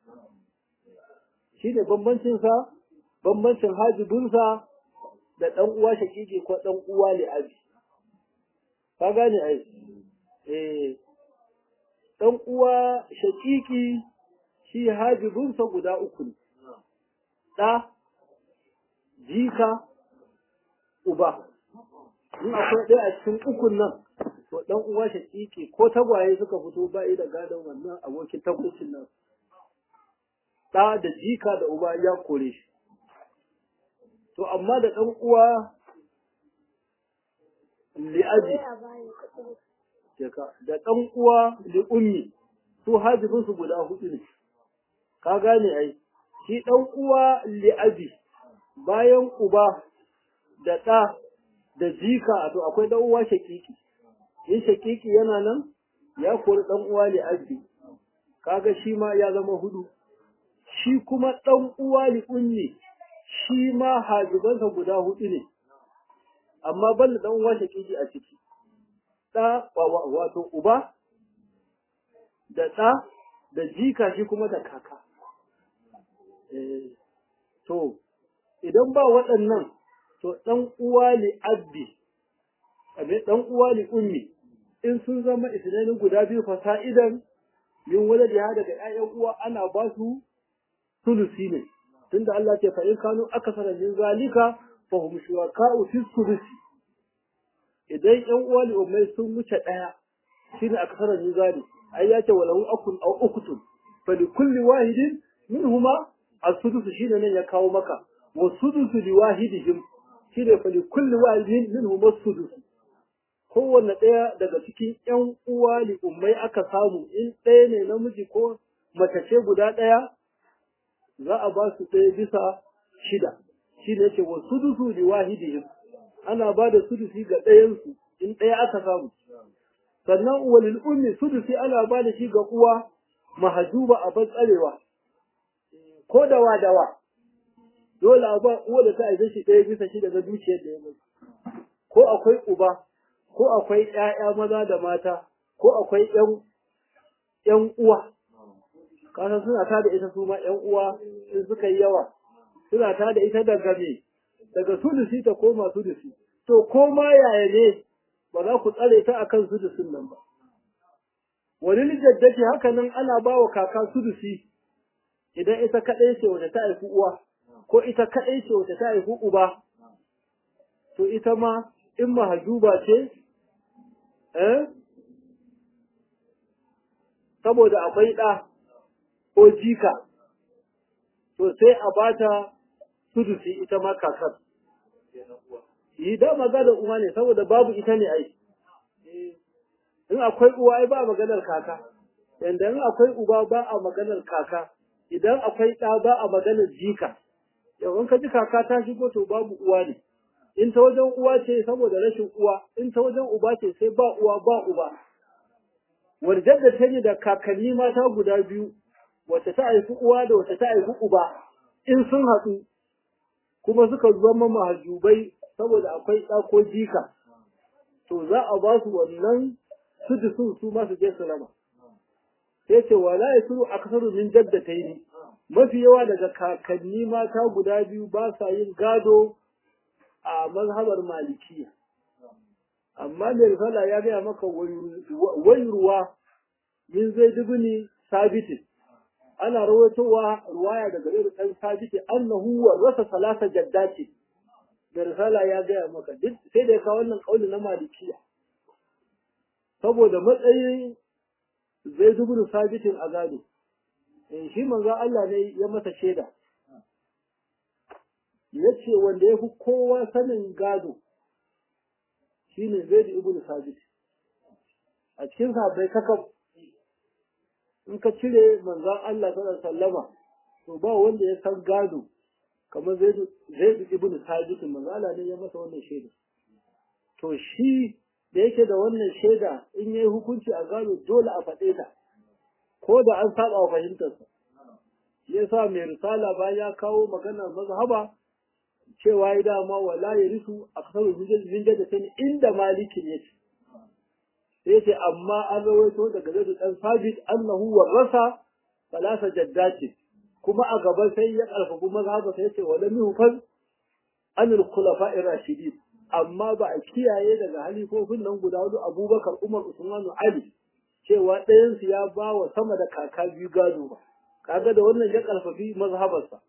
shi ne bambancinsa bambancin hajibinsa da ɗan uwa shakiki ko ɗan uwa ne abi ka gane ai eh ɗan uwa shakiki shi hajibinsa guda uku ne ɗa jika uba in akwai ɗaya a cikin ukun nan to ɗan uwa shakiki ko tagwaye suka fito ba da gadon wannan abokin tabbacin nan ɗa da jika da uba ya kore shi to amma da ɗan uwa li'aji da ɗan uwa li'ummi su hajibinsu guda hudu ne ka gane ai shi ɗan uwa li'aji bayan uba da ɗa da jika to akwai ɗan uwa shakiki in shakiki yana nan ya kori ɗan uwa li'aji kaga shi ma ya zama hudu shi kuma ɗan uwa li'ummi shi ma hajibansa guda hudu ne amma ban da ɗan uwa shakiki a ciki ɗa wato uba da ɗa da jika shi kuma da kaka to idan ba waɗannan to ɗan uwa li abdi abe ɗan uwa li ummi in sun zama isnanin guda biyu fasa'idan min waladiha daga ƴaƴan uwa ana ba su sulusi ne tunda Allah ce fa in kanu akasara min zalika fa hum shuraka'u fi sulusi idan ƴan uwa li ummai sun wuce ɗaya shine akasara min zali ai ya ce walahu akun aw ukutun fa li kulli wahidin minhuma as-sudus shine nan ya kawo maka wa sudusu li wahidihim shine fa li kulli wahidin minhum as-sudus kowanne ɗaya daga cikin ƴan uwa li ummai aka samu in ɗaya ne namiji ko mace ce guda ɗaya za a ba su ɗaya bisa shida shi ne ce wa sudusu li wahidihim ana ba da sudusi ga ɗayansu in ɗaya aka samu sannan walil ummi sudusi ana ba da shi ga uwa mahajuba a tsarewa ko dawa dawa dole a ba uwa da ta aize shi ɗaya bisa shida na dukiyar da ya mutu ko akwai uba ko akwai ƴaƴa maza da mata ko akwai ƴan ƴan uwa kasan suna ta da ita su ma ƴan uwa in suka yi yawa suna ta da ita daga me daga sulusi ta koma sulusi to ko ma yaya ne ba za ku tsare ta akan sudusin nan ba wani jaddati haka nan ana ba wa kaka sudusi idan ita kaɗai ce wata ta haifi uwa ko ita kaɗai ce wata ta haifi uba to ita ma in mahajuba ce eh saboda akwai ɗa ko jika to sai a bata sudusi ita ma kakar yi da magana uwa ne saboda babu ita ne ai in akwai uwa ai ba maganar kaka yanda in akwai uba ba a maganar kaka idan akwai ɗa ba a maganar jika yau in ka ji kaka ta shigo to babu uwa ne in ta wajen uwa ce saboda rashin uwa in ta wajen uba ce sai ba uwa ba uba warjar da ta yi da kakanni mata guda biyu wacce ta haifi uwa da wacce ta haifi uba in sun haɗu kuma suka zama mahajubai saboda akwai ɗa ko jika to za a ba su wannan sudu sun su masu je su raba sai ce wala ya suru aksaru min jaddataini mafi yawa daga kakanni mata guda biyu ba sa yin gado a mazhabar malikiya amma mai risala ya gaya maka wayurwa min zai dubini sabitin ana rawaitowa ruwaya daga irin ɗan sabiti annahu wa rasa salasa jaddati da risala ya gaya maka duk sai da ya kawo wannan kauli na malikiya saboda matsayin zai dubin sabitin a gado in shi manzo Allah ne ya masa shaida ya ce wanda ya fi kowa sanin gado shine zai da ibn sabit a cikin sahabbai kakaf in ka cire manzon Allah sallallahu alaihi wasallama to ba wanda ya san gado kamar zai zai ibn sabit manzon Allah ne ya masa wannan shaida to shi da yake da wannan shaida in yayi hukunci a gado dole a faɗe ta ko da an saba wa fahimtarsa yasa mai risala ba ya kawo maganar mazhaba cewa ya dama wala ya risu a kasar zinjar da sani inda malikin ya ce sai ce amma an rawaito daga zai dan sabit annahu warrasa salasa jaddati kuma a gaba sai ya karfafi mazhaba sai ce wala mihfaz an al-khulafa ar-rashidin amma ba a kiyaye daga halifofin nan guda hudu Abubakar Umar Usman Ali cewa ɗayan su ya ba wa sama da kaka biyu gado ba kaga da wannan ya karfafi mazhabarsa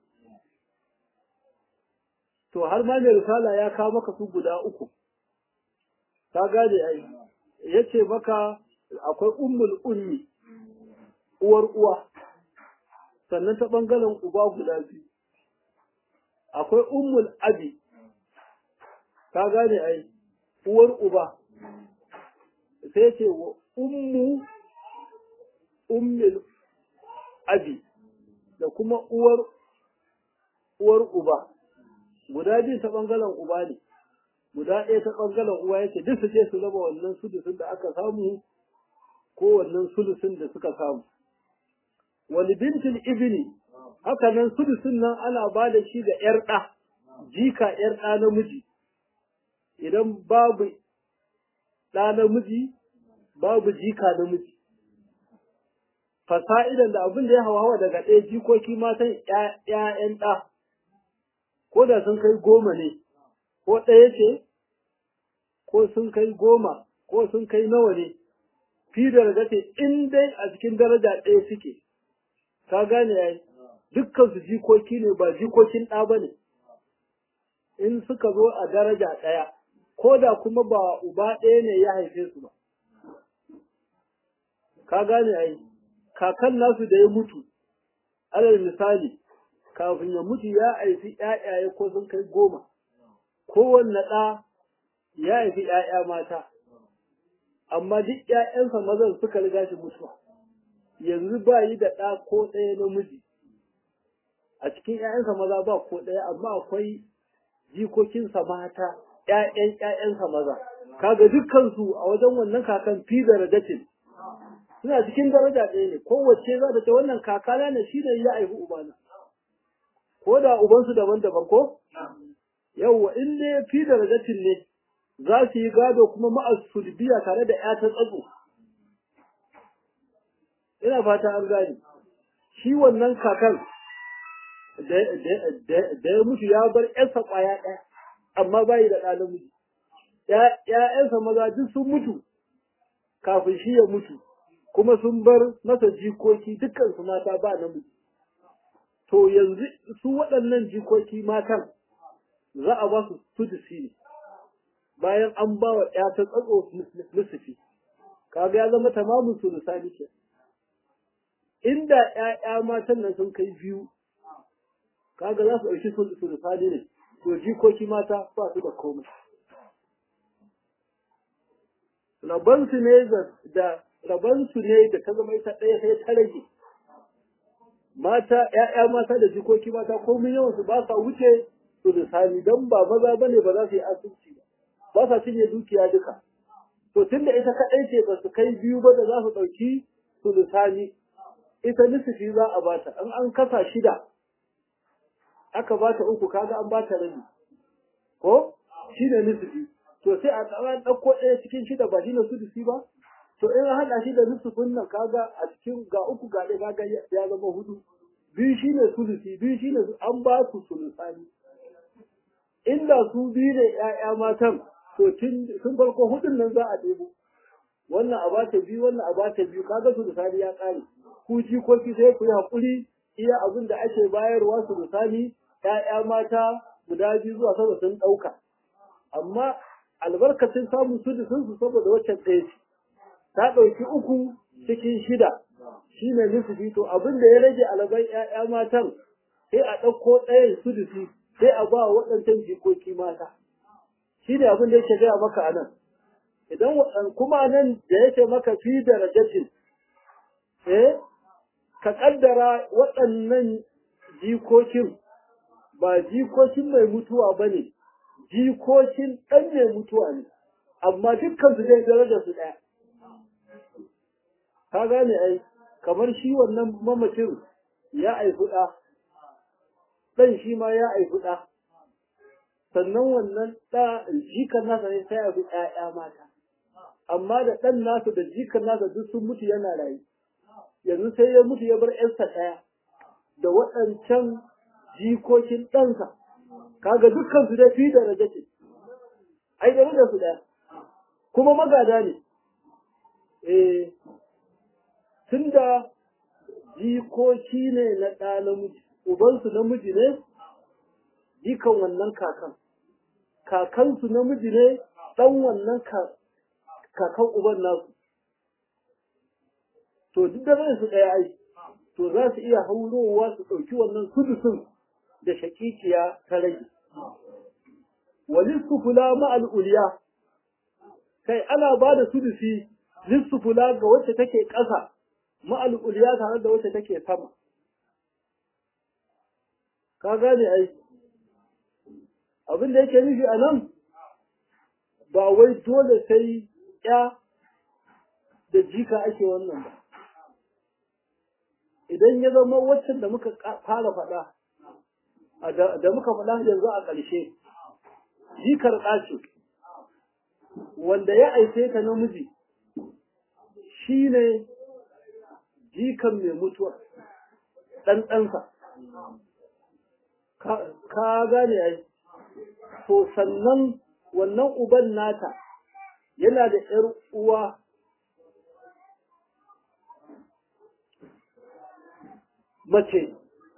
to har ma mai risala ya kawo maka su guda uku ka gane ai yace maka akwai ummul ummi uwar uwa sannan ta bangaren uba guda biyu akwai ummul abi ka gane ai uwar uba sai ce wa ummu ummul abi da kuma uwar uwar uba guda biyu ta ɓangaren uba ne guda ɗaya ta ɓangaren uwa yake duk su je su raba wannan sulusun da aka samu ko wannan sulusun da suka samu wani bintin ibini haka nan sulusun nan ana ba da shi ga ‘yar ɗa jika ‘yar ɗa namiji idan babu ɗa namiji babu jika namiji fasa'idan da abin da ya hawa daga ɗaya jikoki matan ‘ya'yan ɗa ko da sun kai goma ne, ko ɗaya ce, ko sun kai goma, ko sun kai nawa ne, fi da ce in dai a cikin daraja ɗaya suke, ka gane ya yi, dukkan su jikoki ne ba jikokin ɗa ba ne, in suka zo a daraja ɗaya, ko da kuma ba uba ɗaya ne ya haife su ba. Ka gane ya yi, kakan nasu da ya mutu, alal misali, kafin ya mutu ya haifi ‘ya'yaye ko sun kai goma, kowanne ɗa ya haifi ‘ya'ya mata, amma duk ‘ya'yansa mazan suka riga shi mutuwa, yanzu ba yi da ɗa ko ɗaya namiji, a cikin ‘ya'yansa maza ba ko ɗaya, amma akwai jikokinsa mata, ‘ya'yan ‘ya'yansa maza, kaga dukkansu a wajen wannan kakan fi da radatin. Suna cikin daraja ɗaya ne, kowace za ta ce wannan kakana ne shi ne ya haifi ubana. ko da ubansu daban-daban ko? Yawwa in ne fi da ragatin ne za su yi gado kuma ma'as sulbiya tare da ‘ya ta tsatso. Ina fata an gane. Shi wannan kakan da ya mutu ya bar ‘yarsa ƙwaya ɗaya, amma bayi da ɗa namiji. ‘ya'yansa maza duk sun mutu kafin shi ya mutu kuma sun bar masa jikoki dukkan su mata ba namiji to yanzu su waɗannan jikoki matan za a ba su sudusi ne bayan an ba wa ‘ya ta tsatso nusufi kaga ya zama tamamin sulusani ke inda ‘ya'ya matan nan sun kai biyu kaga za su ɗauki sulusani ne to jikoki mata ba su da komai rabansu ne da rabansu ne da ta zama ita ɗaya sai ta rage mata ‘ya'ya mata da jikoki mata komai yawan su ba sa wuce su da sami don ba maza ba ne ba za su yi asibiti ba ba sa cinye dukiya duka to tun da ita kaɗai ce ba su kai biyu ba da za su ɗauki su da sami ita nisifi za a bata in an kasa shida aka bata uku kaga an bata rabi ko shi ne nisifi to sai a tsara ɗauko ɗaya cikin shida ba shi ne sudusi ba to in haɗa shi da nusufin nan kaga a cikin ga uku ga ɗaya kaga ya zama hudu biyu shi ne sudusi biyu shi ne an ba su sulusani inda su biyu ne ‘ya'ya matan to tun farko hudun nan za a ɗebo wannan a bata biyu wannan a bata biyu kaga sulusani ya ƙare ku jikoki sai ku yi haƙuri iya abin da ake bayarwa sulusani ‘ya'ya mata guda biyu zuwa sama sun ɗauka amma albarkacin samun sudusin su saboda waccan ɗaya ce ta ɗauki uku cikin shida shi ne nufi to abin da ya rage alaban ‘ya'ya matan sai a ɗauko ɗayan sudusi sai a ba waɗancan jikoki mata shi ne abin da yake gaya maka a nan idan kuma nan da yake maka fi da rajatin eh ka ƙaddara waɗannan jikokin ba jikokin mai mutuwa ba ne jikokin ɗan mai mutuwa ne amma dukkan su dai daraja su ɗaya ka gane ai kamar shi wannan mamacin ya aifi ɗa ɗan shi ma ya aifi ɗa sannan wannan ɗa jikan nasa ne sai aifi ɗaya mata amma da ɗan nasa da jikan nasa duk sun mutu yana rayu yanzu sai ya mutu ya bar ƴarsa ɗaya da waɗancan jikokin ɗansa kaga dukkan su dai fi da rajace ai da su ɗaya kuma magada ne eh tunda jikoki ne na ɗa namiji ubansu namiji ne jikan wannan kakan kakansu namiji ne ɗan wannan kakan uban nasu to duk da su ɗaya ai to za su iya haurowa su ɗauki wannan sudusun da shakikiya ta rage walisku fula ma'al uliya kai ana ba da sudusi lissu fula ga wacce take ƙasa ma'al uliya tare da wacce take sama ka gane ai abin da yake nufi a nan ba wai dole sai ya da jika ake wannan ba idan ya zama waccan da muka fara faɗa da muka faɗa yanzu a ƙarshe jikar ɗaci wanda ya aice ta namiji shi ne jikan mai mutuwa ɗanɗansa ka gane ai to sannan wannan uban nata yana da ‘yar uwa mace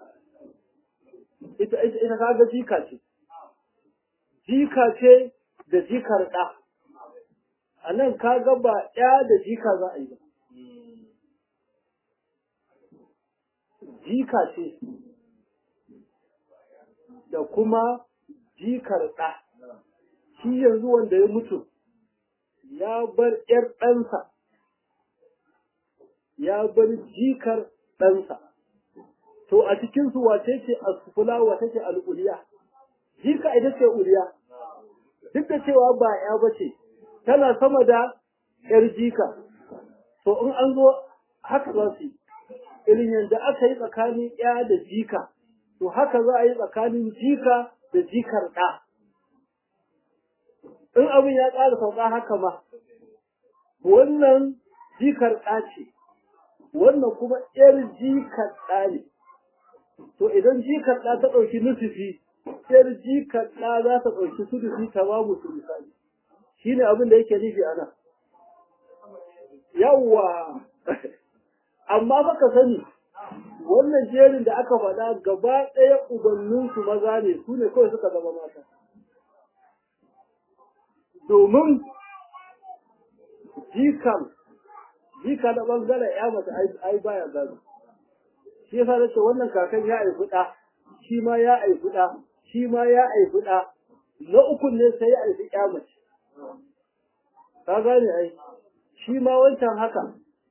ita ita kaga jika ce jika ce da jikar ɗa a nan kaga ba ɗaya da jika za a yi ba jika ce da kuma jikar ɗa shi yanzu wanda ya mutu ya bar ‘yar ɗansa ya bar jikar ɗansa to a cikin su wace ce asfula wace ce al'uliya jika ita ce uliya duk da cewa ba ya bace tana sama da yar jika to in an zo haka za su yi irin yadda aka yi tsakanin ya da jika to haka za a yi tsakanin jika da jikar ɗa in abin ya ƙara sauka haka ma wannan jikar ɗa ce wannan kuma ‘yar jikar ɗa ne to idan jikar ɗa ta ɗauki nusufi ‘yar jikar ɗa za ta ɗauki sudufi ta ba mu sulusani shine abin da yake nufi ana yawwa amma baka sani wannan jerin da aka faɗa gaba ɗaya ubanninsu maza ne su ne kawai suka zama mata domin jikan jika da ɓangaren ya mata ai baya gado shi yasa nace wannan kakan ya aifi ɗa shi ma ya aifi ɗa shi ma ya aifi ɗa na ukun ne sai ya aifi ya mace ka gane ai shi ma wancan haka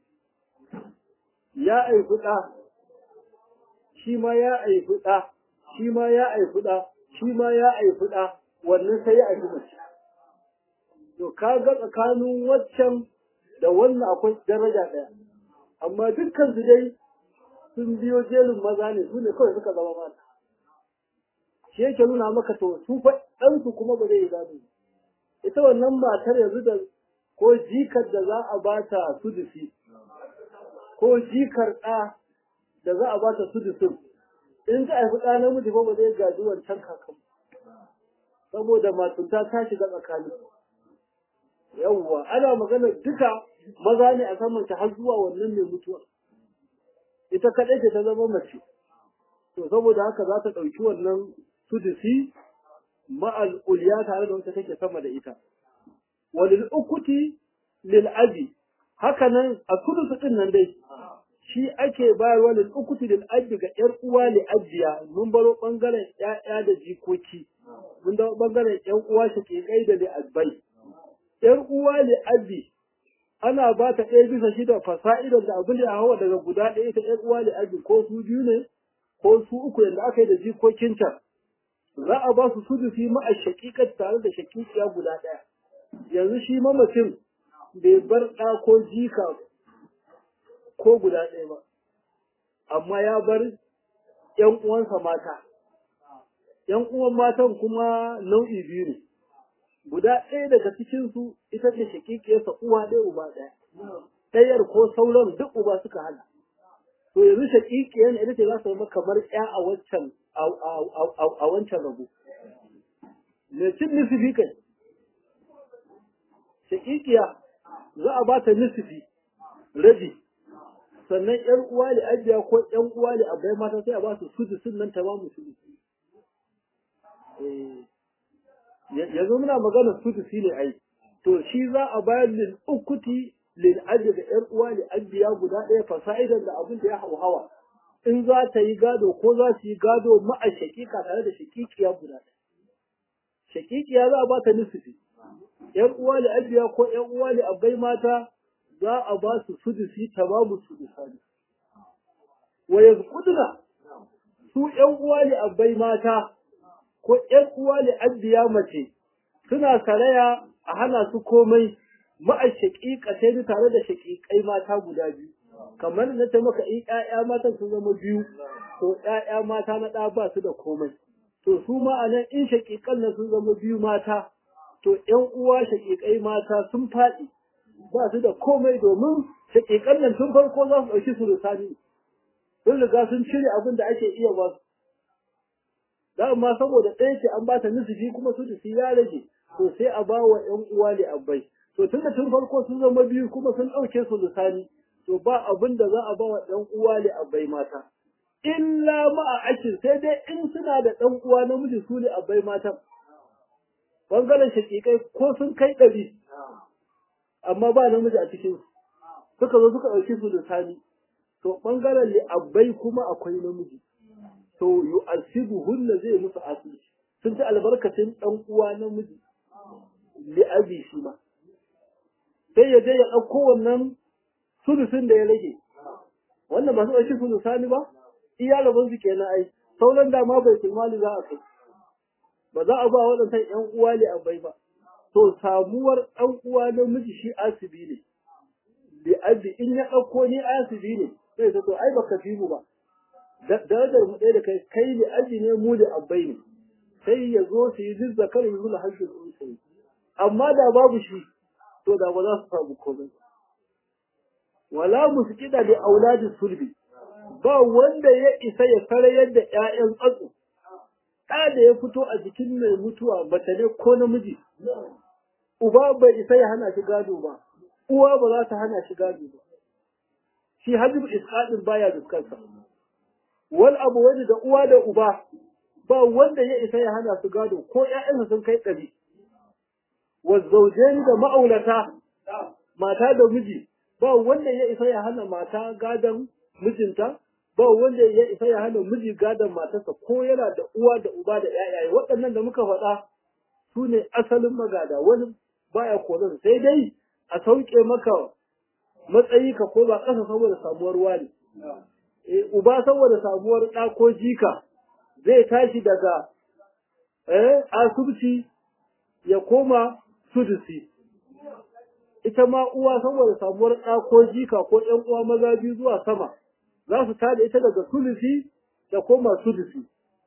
ya aifi ɗa shi ma ya aifi ɗa shi ma ya aifi ɗa shi ma ya aifi ɗa wannan sai ya aifi mace to ka ga tsakanin waccan da wannan akwai daraja ɗaya amma dukkan su dai sun biyo jerin maza ne su ne kawai suka zama mata shi yake nuna maka to su fa ɗansu kuma ba zai yi gado ita wannan matar yanzu da ko jikar da za a bata sudusi ko jikar ɗa da za a bata sudusin in ka haifi ɗa namiji ba ba zai gaji wancan kakan saboda matunta ta shiga tsakani yawwa ana magana duka maza ne a saman ta har zuwa wannan mai mutuwa ita kaɗai ce ta zama mace to saboda haka za ta ɗauki wannan sudusi ma'al uliya tare da wata take sama da ita walil ukuti lil abi haka nan a sudusu din nan dai shi ake bayarwa lil ukuti lil abi ga yar uwa li abiya mun baro bangaren ƴaƴa da jikoki mun dawo bangaren ƴan uwa shaƙiƙai da li abbai yar uwa li abi ana ba ta ɗaya bisa shida fasa'idar da abin da ya hawa daga guda ɗaya ita ‘yar uwa da aji ko su biyu ne ko su uku yadda aka yi da jikokinta za a ba su sudusi ma'a shaƙiƙar tare da shaƙiƙiya guda ɗaya yanzu shi mamacin bai bar ɗa ko jika ko guda ɗaya ba amma ya bar ‘yan uwansa mata ‘yan uwan matan kuma nau'i biyu ne guda ɗaya daga cikinsu ita ce shakikiyarsa uwa ɗaya uba ɗaya ɗayar ko sauran duk uba suka hana to yanzu shakikiyar ita ce za su zama kamar ƴa a wancan a wancan rabu me cin nisifi kai shakikiya za a ba ta nisifi rabi sannan ƴan uwa da ajiya ko ƴan uwa da abai mata sai a ba su sudu sun nan ta ba mu sudu yanzu muna magana sudusi ne ai to shi za a bayar lil ukuti lil ajri da yar uwa li abiya guda ɗaya fasa'idan da abin da ya hawa in za ta yi gado ko za su yi gado ma'a shakika tare da shakikiya guda ɗaya shakikiya za a ba ta nisfi yar uwa li abiya ko yar uwa li abai mata za a ba su sudusi tamamu sudusani wa yazqudna su yan uwa li abai mata ko ‘yan uwa ne abiya mace suna saraya a hana su komai ma'a shaƙiƙa sai tare da shaƙiƙai mata guda biyu kamar na ta maka in ‘ya'ya matan sun zama biyu to ‘ya'ya mata na ɗa ba su da komai to su ma a nan in shaƙiƙan nan sun zama biyu mata to ‘yan uwa shaƙiƙai mata sun faɗi ba su da komai domin shaƙiƙan nan tun farko za su ɗauki su rusani sun riga sun cire abin da ake iya ba su dama saboda ɗaya ce an bata nusufi kuma su tafi ya rage to sai a ba wa ƴan uwa ne abbai to tun da tun farko sun zama biyu kuma sun ɗauke su lisani to ba abin da za a ba wa ɗan uwa ne abbai mata illa ma'a akin sai dai in suna da ɗan uwa namiji su ne abbai matan bangaren shaƙiƙai ko sun kai ɗari amma ba namiji a cikin suka zo suka ɗauki su lisani to bangaren li abbai kuma akwai namiji to yu'asibuhunna zai musu asiri sun ci albarkacin dan uwa namiji li abi shi ma sai ya je ya ɗauko wannan sulusun da ya rage wannan ba su ɗauki sulusani ba iya rabon su kenan ai sauran da ma bai tilmali za a kai ba za a ba waɗannan ƴan uwa ne abai ba to samuwar ɗan uwa namiji shi asibi ne li abi in ya ɗauko ni asibi ne sai ta to ai baka fi mu ba darajar mu ɗaya da kai kai ne aji ne mu da abbai ne sai ya zo su yi zizza kar yi zula hajjin unsayi amma da babu shi to da ba za su samu komai wala musqida da auladi sulbi ba wanda ya isa ya sarayar da ƴaƴan tsatso ɗa da ya fito a jikin mai mutuwa mace ne ko namiji uba bai isa ya hana shi gado ba uwa ba za ta hana shi gado ba shi hajjibu isqadin baya dukkansa wal abu wani da uwa da uba ba wanda ya isa ya hana su gado ko ƴaƴansa sun kai ɗari wa zaujeni da ma'aulata mata da miji ba wanda ya isa ya hana mata gadon mijinta ba wanda ya isa ya hana miji gadon matarsa ko yana da uwa da uba da ƴaƴaye waɗannan da muka faɗa su ne asalin magada wani baya koran sai dai a sauke maka matsayi ka ko ba ƙasa saboda samuwar wani e, uba saboda samuwar ɗa ko jika zai tashi daga eh, asubci ya koma sudusi ita ma uwa saboda samuwar ɗa ko jika ko ƴan uwa maza biyu zuwa sama za su tada ita daga sulusi da koma sudusi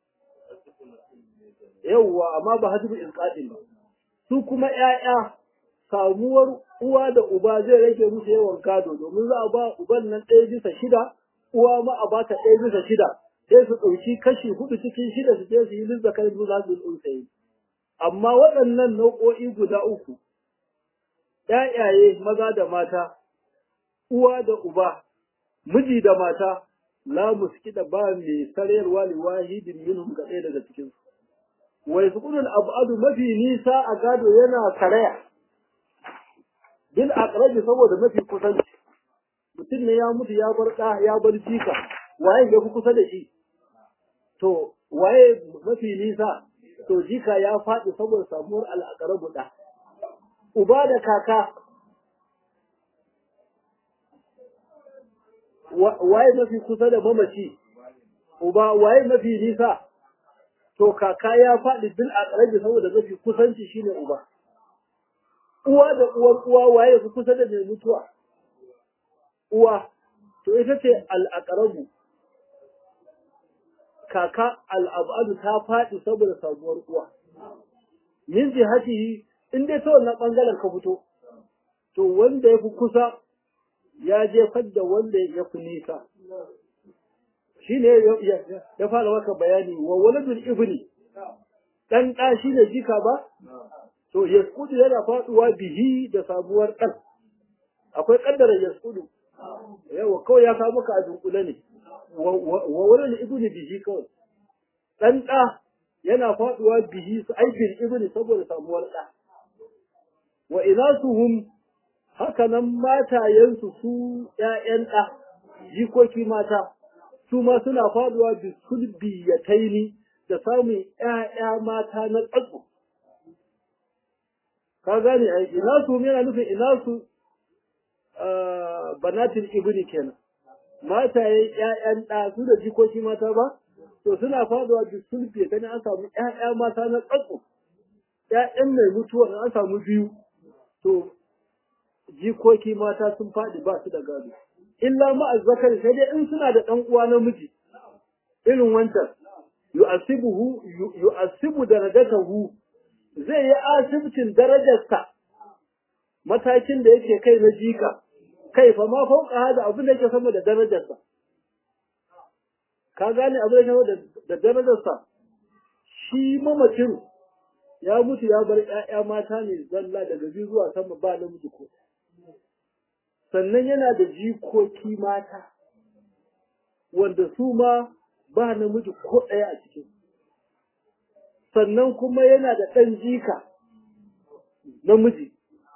yawwa amma ba hajjibu isqatin ba su kuma ƴaƴa samuwar uwa da uba zai rage musu yawan gado domin za a ba uban nan ɗaya bisa shida uwa ma a bata ɗaya bisa shida sai su ɗauki kashi hudu cikin shida su je su yi lizza kai su za su tsuntsaye amma waɗannan nau'o'i guda uku ƴaƴaye maza da mata uwa da uba miji da mata la muskida ba mai sarayarwa li wahidin minhum ga ɗaya daga cikin su wai sukunul abadu mafi nisa a gado yana karaya bil aqrabi saboda mafi kusanci mutum ne ya mutu ya bar ɗa ya bar jika waye ya fi kusa da shi to waye mafi nisa to jika ya faɗi saboda samuwar al'aqrabu ɗa uba da kaka waye mafi kusa da mamaci uba waye mafi nisa to kaka ya faɗi bil aqrabi saboda mafi kusanci shine uba uwa da uwar uwa waye fi kusa da mai mutuwa uwa to ita ce al kaka al'abadu ta faɗi saboda sabuwar uwa min jihatihi in dai ta wannan ɓangaren ka fito to wanda ya fi kusa ya jefar da wanda ya fi nisa shi ne ya fara maka bayani wa waladul ibni ɗan ɗa shi ne jika ba to yaskudu yana faɗuwa bihi da sabuwar ɗan akwai ƙaddara yaskudu yawa kawai ya kawo maka a dunkule ne wa waladul ibni bihi kawai ɗan ɗa yana faɗuwa bihi su aikin ibni saboda samuwar ɗa wa inasuhum haka nan matayensu su ‘ya'yan ɗa, jikoki mata, su ma suna faduwa bi sulbi ya taini da samun ‘ya'ya mata na tsatso. Ka gane a ina su yana nufin ina su banatin ibni kenan. Matayen ‘ya'yan ɗa su da jikoki mata ba, to suna faduwa bi sulbi ya taini an samu ‘ya'ya mata na tsatso. ‘Ya'yan mai mutuwa an samu biyu, to jikoki mata sun faɗi ba su da gado. Illa ma'azzakar sai dai in suna da ɗan uwa namiji irin wancan yu'asibuhu yu'asibu darajatahu zai yi asibcin darajarsa matakin da yake kai na jika kai fa ma fauka hada abin da yake sama da darajarsa ka gane abin da yake da darajarsa shi mamacin ya mutu ya bar ƴaƴa mata ne zalla daga biyu zuwa sama ba namiji ko sannan yana da jikoki mata wanda su ma ba namiji ko ɗaya a cikin sannan kuma yana da ɗan jika namiji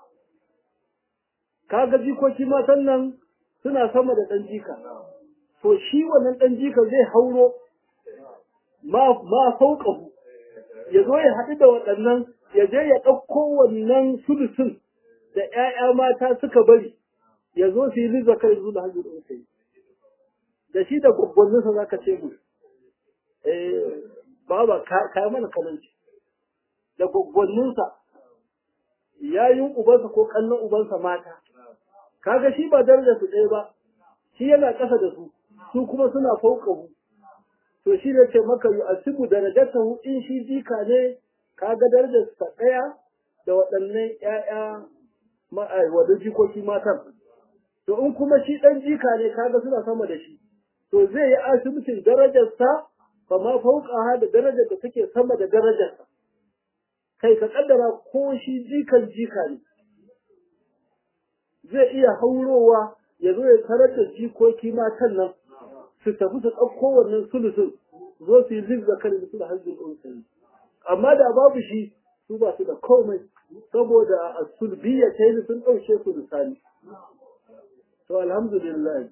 kaga jikoki matan nan suna sama da ɗan jika to shi wannan ɗan jika zai hauro ma ma sauƙahu ya zo ya haɗu da waɗannan ya je ya ɗauko wannan sulusun da ‘ya'ya mata suka bari ya zo su yi liza kai zuwa da hajji da yi da shi da gwaggwanninsa za ka ce mu baba ka mana kalanci da gwaggwanninsa yayin ubansa ko kallon ubansa mata kaga shi ba daraja su ɗaya ba shi yana ƙasa da su su kuma suna fauƙahu to shi ne ce maka yi asibu darajatahu in shi jika ne kaga darajar sa ɗaya da waɗannan ƴaƴa wadda jikoki matan to in kuma shi ɗan jika ne kaga suna sama da shi to zai yi asibitin darajarsa ba ma fauƙaha da darajar da take sama da darajarsa kai ka kaddara ko shi jikan jika ne zai iya haurowa ya zo ya tarar da jikoki matan nan su tafi su ɗauko wannan sulusun zo su yi zig da kan su da hajjin unsayi amma da babu shi su ba su da komai saboda a sulbiya ta yi sun ɗauke su misali to alhamdulillah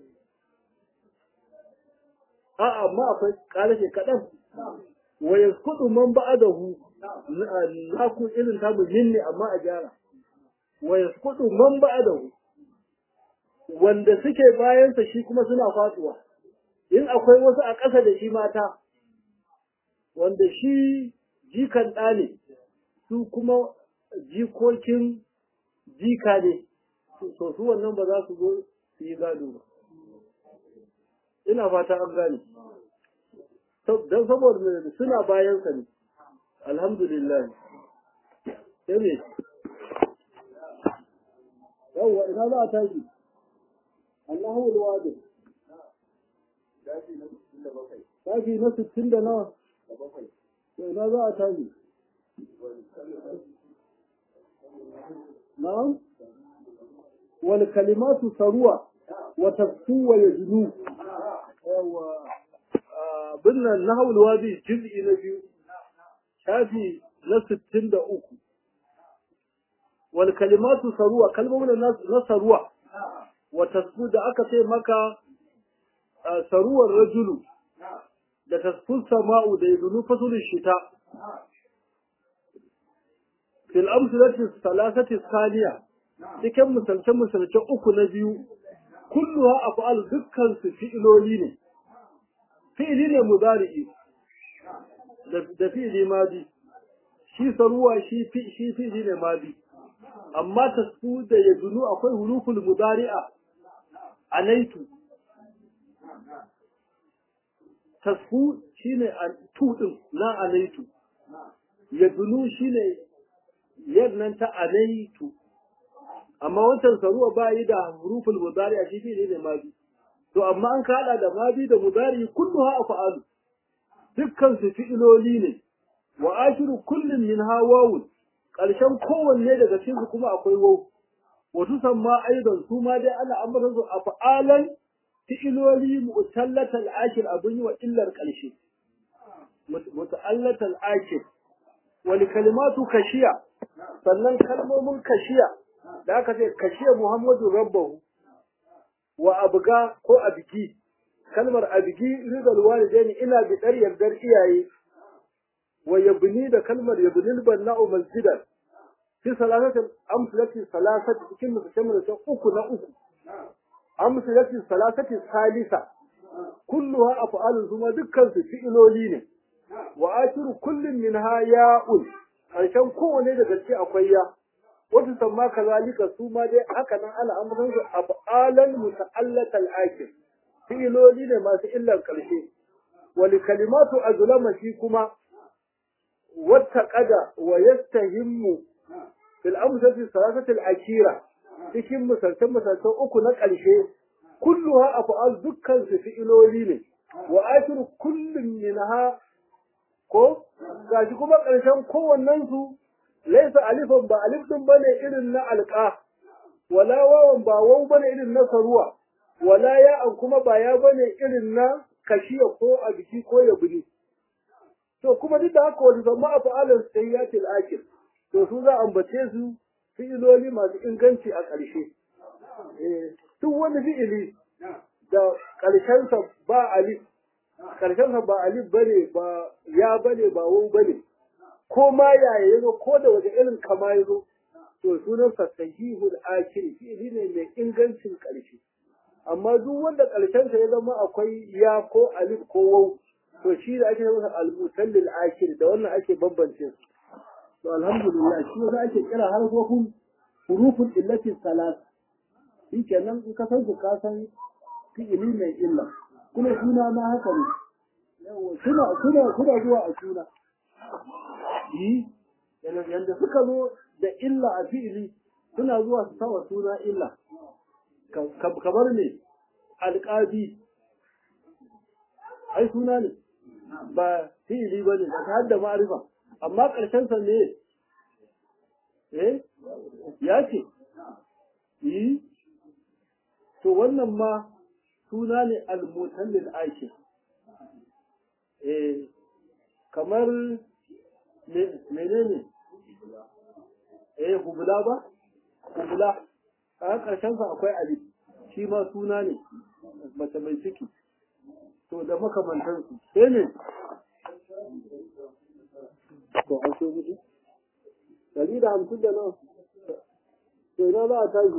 a amma akwai ƙarashe kaɗan wa yaskudu man ba'adahu na ku irin tamu minni amma a gyara wa yaskudu man ba'adahu wanda suke bayansa shi kuma suna faduwa in akwai wasu a ƙasa da shi mata wanda shi jikan ɗa ne su kuma jikokin jika ne so su wannan ba za su zo su yi gado ba ina fata an gane don saboda suna bayansa ne alhamdulillah sai ne yawwa ina za a tashi Allahu alwadi tashi na sittin da nawa ina za a tashi na'am wal kalimatu saruwa wa tafsu wa yajnu yawa binnan nahawul wadi juz'i na biyu shafi na sittin da uku wal kalimatu saruwa kalmomin na saruwa wa tasfu da aka ce maka saruwar rajulu da tasfun sama'u da yadunu fasulun shita fil amsalati salasati saniya cikin misalce misalce uku na biyu kulluha af'al dukkan su fi'iloli ne fi'ili ne mudari'i da fi'ili madi shi saruwa shi shi fi'ili ne madi amma tasfu da yadunu akwai huruful mudari'a anaitu tasfu shine tu din na anaitu yadunu shine yannan ta anaitu amma wancan saruwa ba yi da huruful mudari a shi ne ne mabi to amma an kada da mabi da mudari kulluha af'alu dukkan su fi'iloli ne wa akhiru kullin minha wawun karshen kowanne daga cikin su kuma akwai waw wa tusamma aidan su ma dai ana ambata su af'alan fi'iloli mu'tallatal akhir abun yi wa illar karshe muta'allatal akhir wa kalimatu kashiya sannan kalmomin kashiya da aka ce kashiya Muhammadu rabbahu wa abga ko abigi kalmar abigi ridal walidaini ina bi dar yardar iyaye wa yabni da kalmar yabnil banna'u masjidan fi salasatin amsalati salasati cikin musamman da uku na uku amsalati salasati salisa kulluha af'alun kuma dukkan su fi'iloli ne wa akiru kullin minha ya'un karshen kowane daga ciki akwai ya wata samma kazalika su ma dai haka nan ana ambaton su af'alan muta'allatal akir fi'iloli ne masu illar karshe wal kalimatu azlama shi kuma wata qada wa yastahimmu fil amsati salasati al akira cikin misaltan misaltan uku na karshe kulluha af'al dukkan su fi'iloli ne wa akiru kullun minha ko gashi kuma ƙarshen kowannen su laisa alifan ba alif din bane irin na alqa wala wawan ba waw bane irin na saruwa wala ya'an kuma ba ya bane irin na kashiya ko a biki ko ya buni to kuma duk da haka wani zama a fa'alar sayyatil akil to su za ambace su fi'iloli masu inganci a ƙarshe duk wani fi'ili da ƙarshensa ba alif ƙarshensa ba alif bane ba ya bane ba wau bane ko ma yaya yazo ko da waje irin kama yazo to sunan sa sahihul akhir fi'ili ne mai ingancin ƙarshe amma duk wanda ƙarshensa ya zama akwai ya ko alif ko wau to shi da ake masa al-mutallil akhir da wannan ake bambance su to alhamdulillah shi ne ake kira harfofin huruful illati salat shi kenan in ka san su ka san fi'ili mai illa kuma suna ma haka ne suna suna suna zuwa a suna yi yanda suka zo da illa a fi'ili suna zuwa su sawa suna illa kamar ne alƙadi ai suna ne ba fi'ili ba ne ba ta hadda ma'arifa amma ƙarshensa ne eh ya ce yi to wannan ma suna ne al-mutallil aiki eh kamar menene eh hubula ba hubula a ƙarshen sa akwai alif shi ma suna ne mace mai ciki to da makamantansu sai ne to an so gudu dari da hamsin da nan to ina za a tashi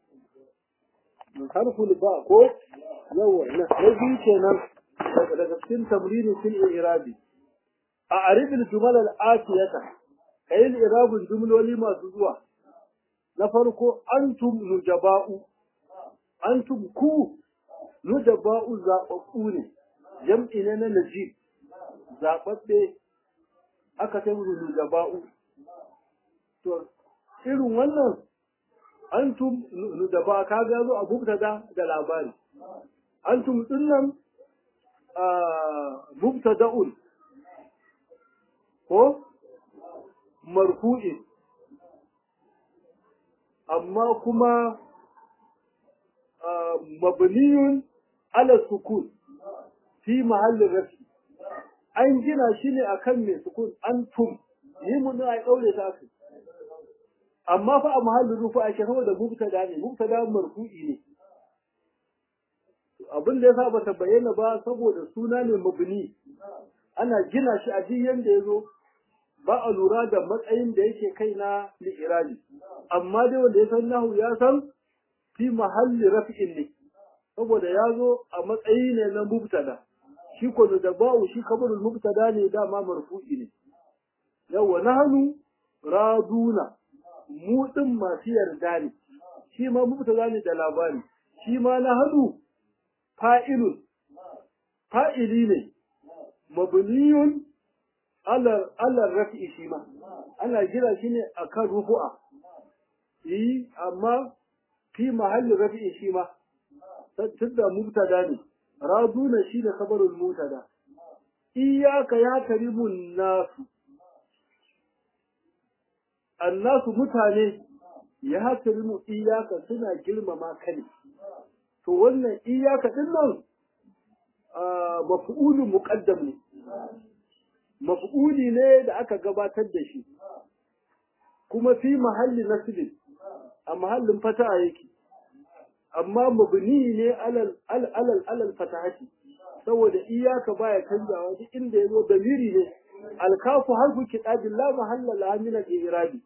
harful ba ko yawa na biyu kenan daga cikin tamrini fil irabi a arifin jumal al-atiyata kayin irabun jumloli masu zuwa na farko antum nujaba'u antum ku nujaba'u zaɓaɓɓu ne jam'i ne na najib zaɓaɓɓe aka sai musu nujaba'u to irin wannan antum nujaba ka ga zo a mubtada da labari antum dinnan mubtada'un ko marfu'i amma kuma mabniyun ala sukun fi mahallin rafi an gina shi ne akan mai sukun antum ni mun ai daure ta su amma fa a mahallin rufu a shekaru da mubtada ne mubtada marfu'i ne abin da yasa bata bayyana ba saboda suna ne mabni ana gina shi a duk yanda yazo ba a lura da matsayin da yake kai na li'irabi amma dai wanda ya san nahu ya san fi mahalli rafi'in ne saboda ya zo a matsayi ne na mubtada shi ko da ba'u shi kabarul mubtada ne dama marfu'i ne yawa nahnu raduna mu din masu yarda ne shi ma mubtada ne da labari shi ma nahnu fa'ilun fa'ili ne mabniyun ala ala rafi'i shi ma ana gina shi ne akan rufu'a yi amma fi mahallin rafi'i shi ma tunda mubtada ne raduna shi da khabarul mubtada iyyaka ya karimun nasu annasu mutane ya karimu iyyaka suna girmama ka ne to wannan iyyaka din nan maf'ulun muqaddam ne maf'uli ne da aka gabatar da shi kuma fi mahalli nasbin a mahallin fataha yake amma mabni ne alal alal alal fatahati saboda iyaka baya canjawa duk inda yazo damiri ne alkafu harfu kitabi la mahalla la min al-i'rabi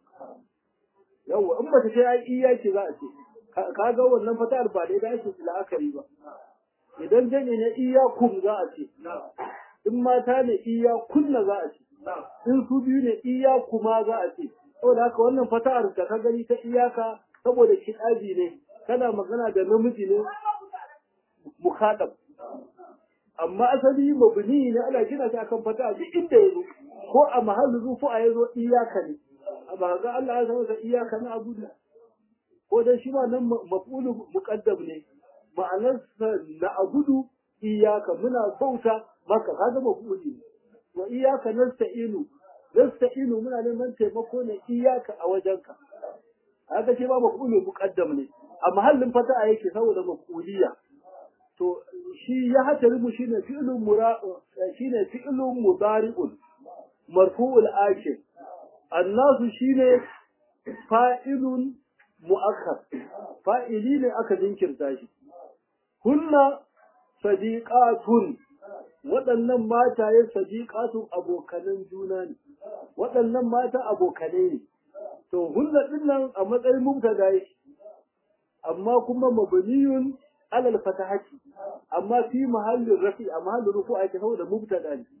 yawa in bata ce ai iyaki za a ce kaga wannan fatahar ba dai da ake la'akari ba idan jami ne iyakum za a ce in mata ne iyakunna za a ce in su biyu ne iyakuma za a ce saboda haka wannan fata'ar da ka gani ta iyaka saboda kitabi ne kana magana da namiji ne mukhadab amma asali mabni ne ana gina shi akan fata'a duk inda yazo ko a mahallin rufu'a yazo iyaka ne ba ga Allah ya sanar da iyaka na abu ko dan shi ma nan maf'ulu muqaddam ne ma'anar na abudu iyaka muna bauta maka kaga maf'uli ne wa iyaka nasta'inu nasta'inu muna neman taimako ne iyaka a wajenka haka shi ma maf'ulu muqaddam ne a mahallin fata'a yake saboda maf'uliya to shi ya hatari shine fi'lun mura shine fi'lun mudari'un marfu'ul akhir annasu shine fa'ilun mu'akkar fa'ili ne aka jinkirta shi hunna sadiqatun waɗannan mataye sadiqatun abokanan juna ne waɗannan mata abokanai ne to hunna dinnan a matsayin mubtada yake amma kuma mabniyun alal fatahati amma fi mahallin rafi a mahallin rufu ake saboda mubtada ne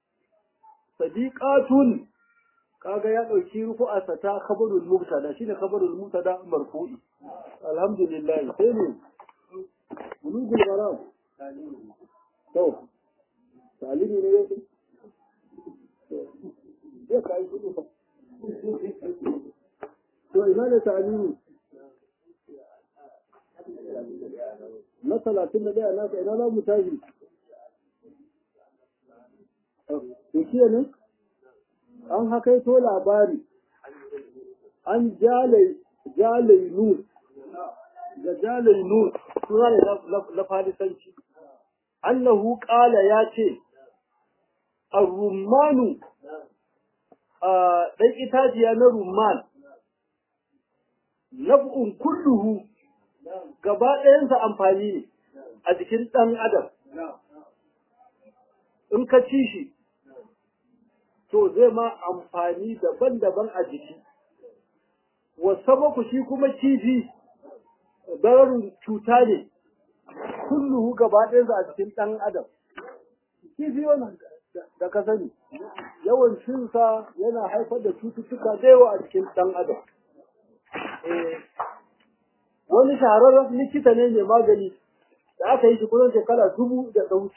sadiqatun kaga ya dauki rufu'a ta khabarul mubtada shine khabarul mubtada marfu'i alhamdulillah sai ne bulugul maram to talimi ne yake ya kai shi to ina ne talimi na talatin da ɗaya nasa ina za mu tashi Ikiya ne? An hakaito labari an jalai nur da jalai nur suna ne na farisanci annahu qala ya ce ar-rummanu ɗan itaciya na rumman naf'un kulluhu gaba ɗayansa amfani ne a jikin ɗan adam in ka ci shi to zai ma amfani daban-daban a jiki wasu shi kuma kifi bararin cuta ne kulluhu gaba ɗayansa a jikin ɗan adam kifi wannan da ka sani yawan cinsa yana haifar da cututtuka da yawa a cikin ɗan adam wani shahararren likita ne mai magani da aka yi shi kusan shekara dubu da ɗauki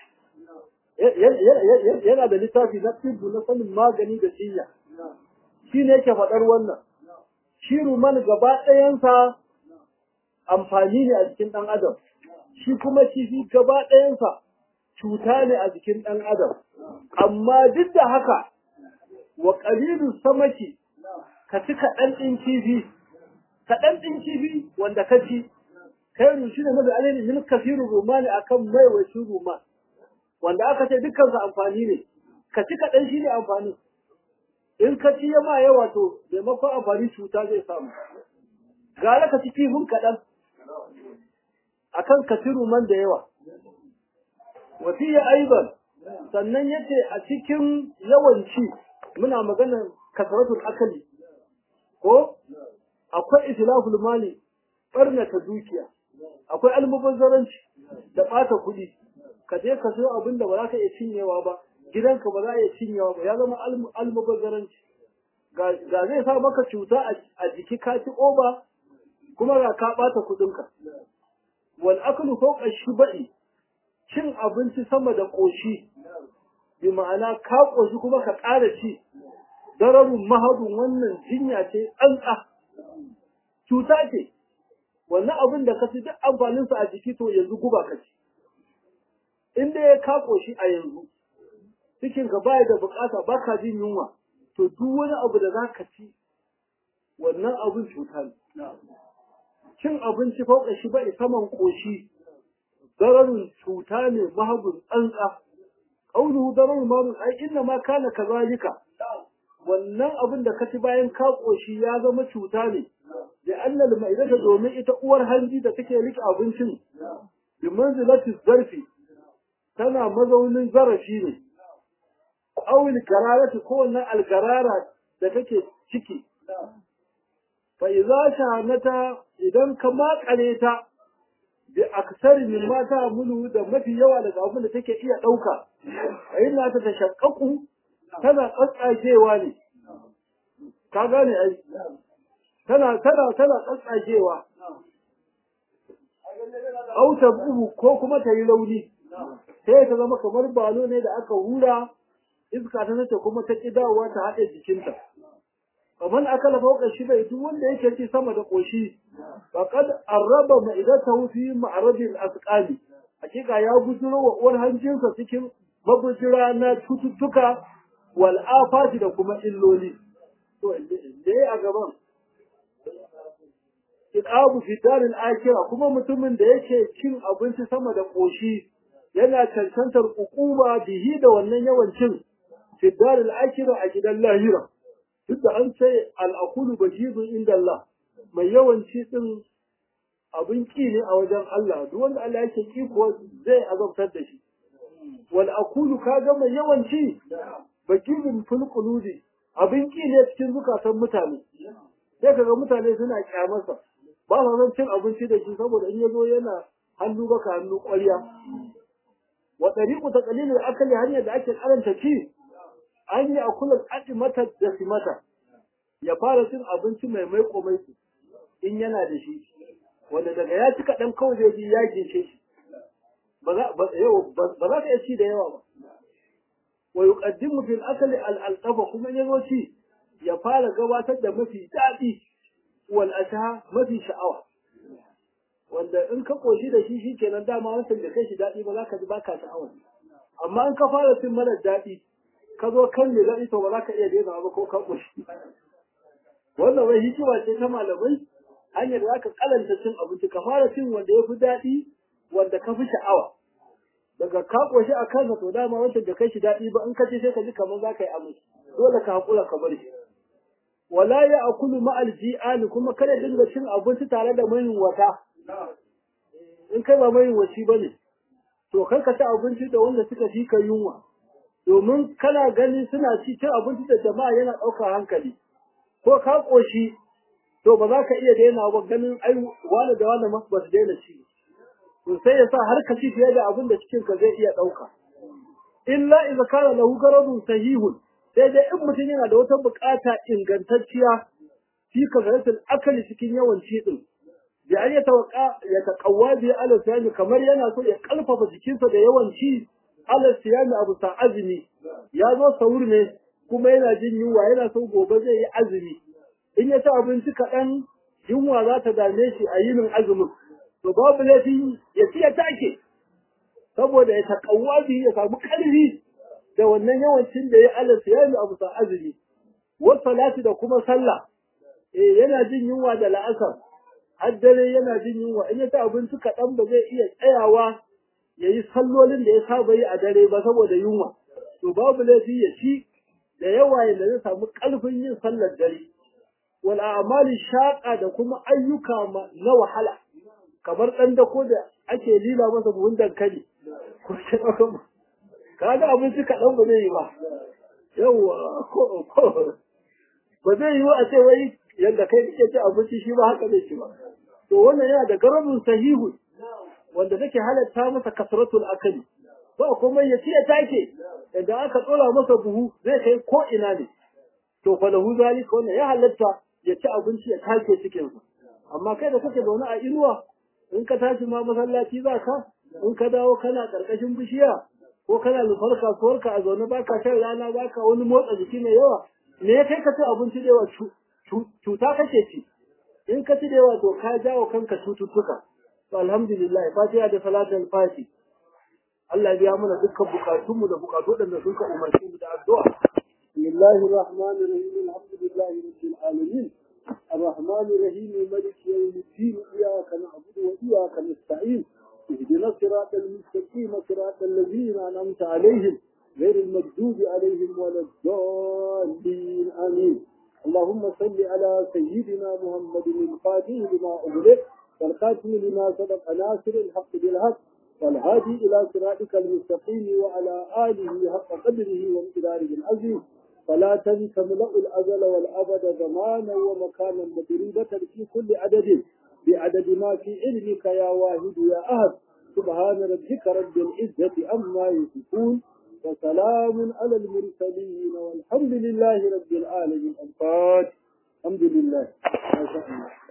yana da littafi na tibbu na sanin magani da jinya shi ne yake faɗar wannan shi ruman gaba ɗayansa amfani ne a jikin ɗan adam shi kuma kifi gaba ɗayansa cuta ne a jikin ɗan adam amma duk da haka wa ƙalilu samaki ka ci kaɗan ɗin kifi kaɗan ɗin kifi wanda ka ci kai rushi da mafi alini min kafirin rumani akan maiwacin ruman wanda aka ce dukkansa amfani ne ka ci kaɗan shi ne amfani in ka ci yama yawa to maimakon amfani cuta zai samu gara ka ci kifin kaɗan akan ka ci ruman da yawa wasiya aiban sannan yace a cikin yawanci muna maganar kasaratul akali ko akwai islaful mali barnata dukiya akwai almubazzaranci da ɓata kuɗi ka je ka sayo abin da ba za ka iya cinyewa ba gidanka ba za a iya cinyewa ba ya zama almubazzaranci ga zai sa maka cuta a jiki ka ci oba kuma ga ka ɓata kuɗinka wal aklu fawqa shubai cin abinci sama da ƙoshi bi ma'ana ka ƙoshi kuma ka ƙara ci dararun mahadun wannan jinya ce tsantsa cuta ce wannan abin da ka ci duk amfaninsa a jiki to yanzu guba ka ci in dai ya ka ƙoshi a yanzu cikin ka baya da bukata ba ka jin yunwa to duk wani abu da za ka ci wannan abin cuta ne cin abinci fauka shi bai saman ƙoshi dararun cuta ne mahagun tsantsa ƙaunuhu dararun mahagun ai inna ma kana kazalika wannan abin da ka ci bayan ka ƙoshi ya zama cuta ne da annal ma'idata domin ita uwar hanji da take rike abincin bi manzilati zarfi tana mazaunin zarafi ne awil gararati ko wannan algarara da take ciki fa idza shanata idan ka makale ta bi aksari min ma ta mulu da mafi yawa daga abin da take iya dauka ayyana ta tashaqqaqu tana tsatsagewa ne ka gane ai tana tana tana tsatsagewa auta buhu ko kuma ta yi rauni sai ta zama kamar balo ne da aka hura iska ta nace kuma ta ki dawowa ta haɗe jikinta kamar aka lafa wakar shi bai duk wanda yake ci sama da ƙoshi faqad arraba ma'idatahu fi ma'radil asqali hakika ya bujiro wa uwar hanjinsa cikin mabujira na cututtuka wal afati da kuma illoli to da a gaban iqabu fi daril akhirah kuma mutumin da yake cin abinci sama da ƙoshi yana cancantar ukuba bihi da wannan yawancin fi daril akhirah a gidan lahira duk da an ce al'akulu bajizun inda Allah mai yawanci din abin ki ne a wajen Allah duk wanda Allah yake ki kuwa zai azabtar da shi wal akulu kaga mai yawanci bajizun fil qulubi abin ki ne cikin zukatan mutane sai kaga mutane suna kyamarsa ba sa son cin abinci da shi saboda in yazo yana hannu baka hannu ƙwarya wa tariqu taqlilil akali hanyar da ake karanta ci an yi akulan mata da simata ya fara cin abinci mai maiko maiko in yana da shi wanda daga ya ci kaɗan kawai zai ji ya gince shi ba za ka iya ci da yawa ba wa yuqaddimu fil akali al alqafa kuma in yazo ci ya fara gabatar da mafi daɗi wal asha mafi sha'awa wanda in ka koshi da shi shikenan dama wancan da kai shi daɗi ba za ka ji baka sha'awa amma in ka fara cin mara daɗi ka zo kan ne zaɗi to ba za ka iya daina ba ko ka ƙushi wannan wai hikima ce ta malamai hanyar da zaka kalanta cin abinci ka fara cin wanda ya fi daɗi wanda ka fi sha'awa daga ka koshi a kansa to dama wancan da kai shi daɗi ba in ka ce sai ka ji kamar za ka yi amai dole ka haƙura ka bar shi wala ya akulu ma'al ji'ali kuma kada dinga cin abinci tare da mai wata in kai ba mai wasi bane to kar ka ci abinci da wanda suka fi ka yunwa domin kana gani suna ci cin abinci da jama'a yana ɗaukar hankali ko ka ƙoshi to ba za ka iya daina ba ganin ai wani da wani ba su daina ci to sai ya sa har ka ci fiye da abin da cikin ka zai iya ɗauka illa idza kana lahu garadun sahihun sai dai in mutum yana da wata bukata ingantacciya fi kazaratul akali cikin yawan ci din da an ya tawaka ya taqawwa bi ala siyami kamar yana so ya kalfafa jikinsa da yawan ci ala siyami abu sa azumi ya zo sahur ne kuma yana jin yunwa yana so gobe zai yi azumi in ya ci abinci kaɗan yunwa za ta dame shi a yinin azumin to babu laifi ya ci ya take saboda ya taƙawwa biyu ya samu ƙarfi da wannan yawancin da ya ala siyami abu sa azumi wasu salati da kuma sallah eh yana jin yunwa da la'asar har dare yana jin yunwa in ya ci abinci kaɗan ba zai iya tsayawa ya yi sallolin da ya saba yi a dare ba saboda yunwa to babu laifi ya ci da yawa yadda zai samu ƙarfin yin sallar dare wal a'mali shaqa da kuma ayyuka na wahala kamar ɗan dako da ake lila masa buhun dankali ko shi kaga abinci kaɗan ba zai yi ba yawa ko ko ba zai yi a ce wai yadda kai kake ci abinci shi ba haka zai ci ba to wannan yana da garabin sahihu wanda take halatta masa kasratul akali ba kuma ya ci ya take idan aka tsora masa buhu zai kai ko ina ne to fa lahu zalika wannan ya halatta ya ci abinci ya take cikin sa amma kai da kake zaune a inuwa in ka tashi ma masallaci za ka in ka dawo kana karkashin bishiya ko kana lufar kasuwarka a zaune baka shan rana baka wani motsa jiki mai yawa me ya kai ka ci abinci da yawa cuta kake ci in ka ci da yawa to ka jawo kanka cututtuka to alhamdulillah fatiha da salatul fati Allah ya biya mana dukkan bukatunmu da bukatu da suka umarce mu da addu'a bismillahir rahmanir rahim alhamdulillahi rabbil alamin الرحمن الرحيم ملك يوم الدين إياك نعبد وإياك نستعين اهدنا الصراط المستقيم صراط الذين أنعمت عليهم غير المغضوب عليهم ولا الضالين آمين اللهم صل على سيدنا محمد الفاتح لما أغلق والخاتم لما سبق ناصر الحق بالحق والهادي إلى صراطك المستقيم وعلى آله حق قدره وامتداره العظيم فلا تنس ملأ الأزل والأبد زمانا ومكانا مدريدة في كل عدد بعدد ما في علمك يا واحد يا أهد سبحان ربك رب العزة أما يصفون وسلام على المرسلين والحمد لله رب العالمين الفاتح الحمد لله ما شاء الله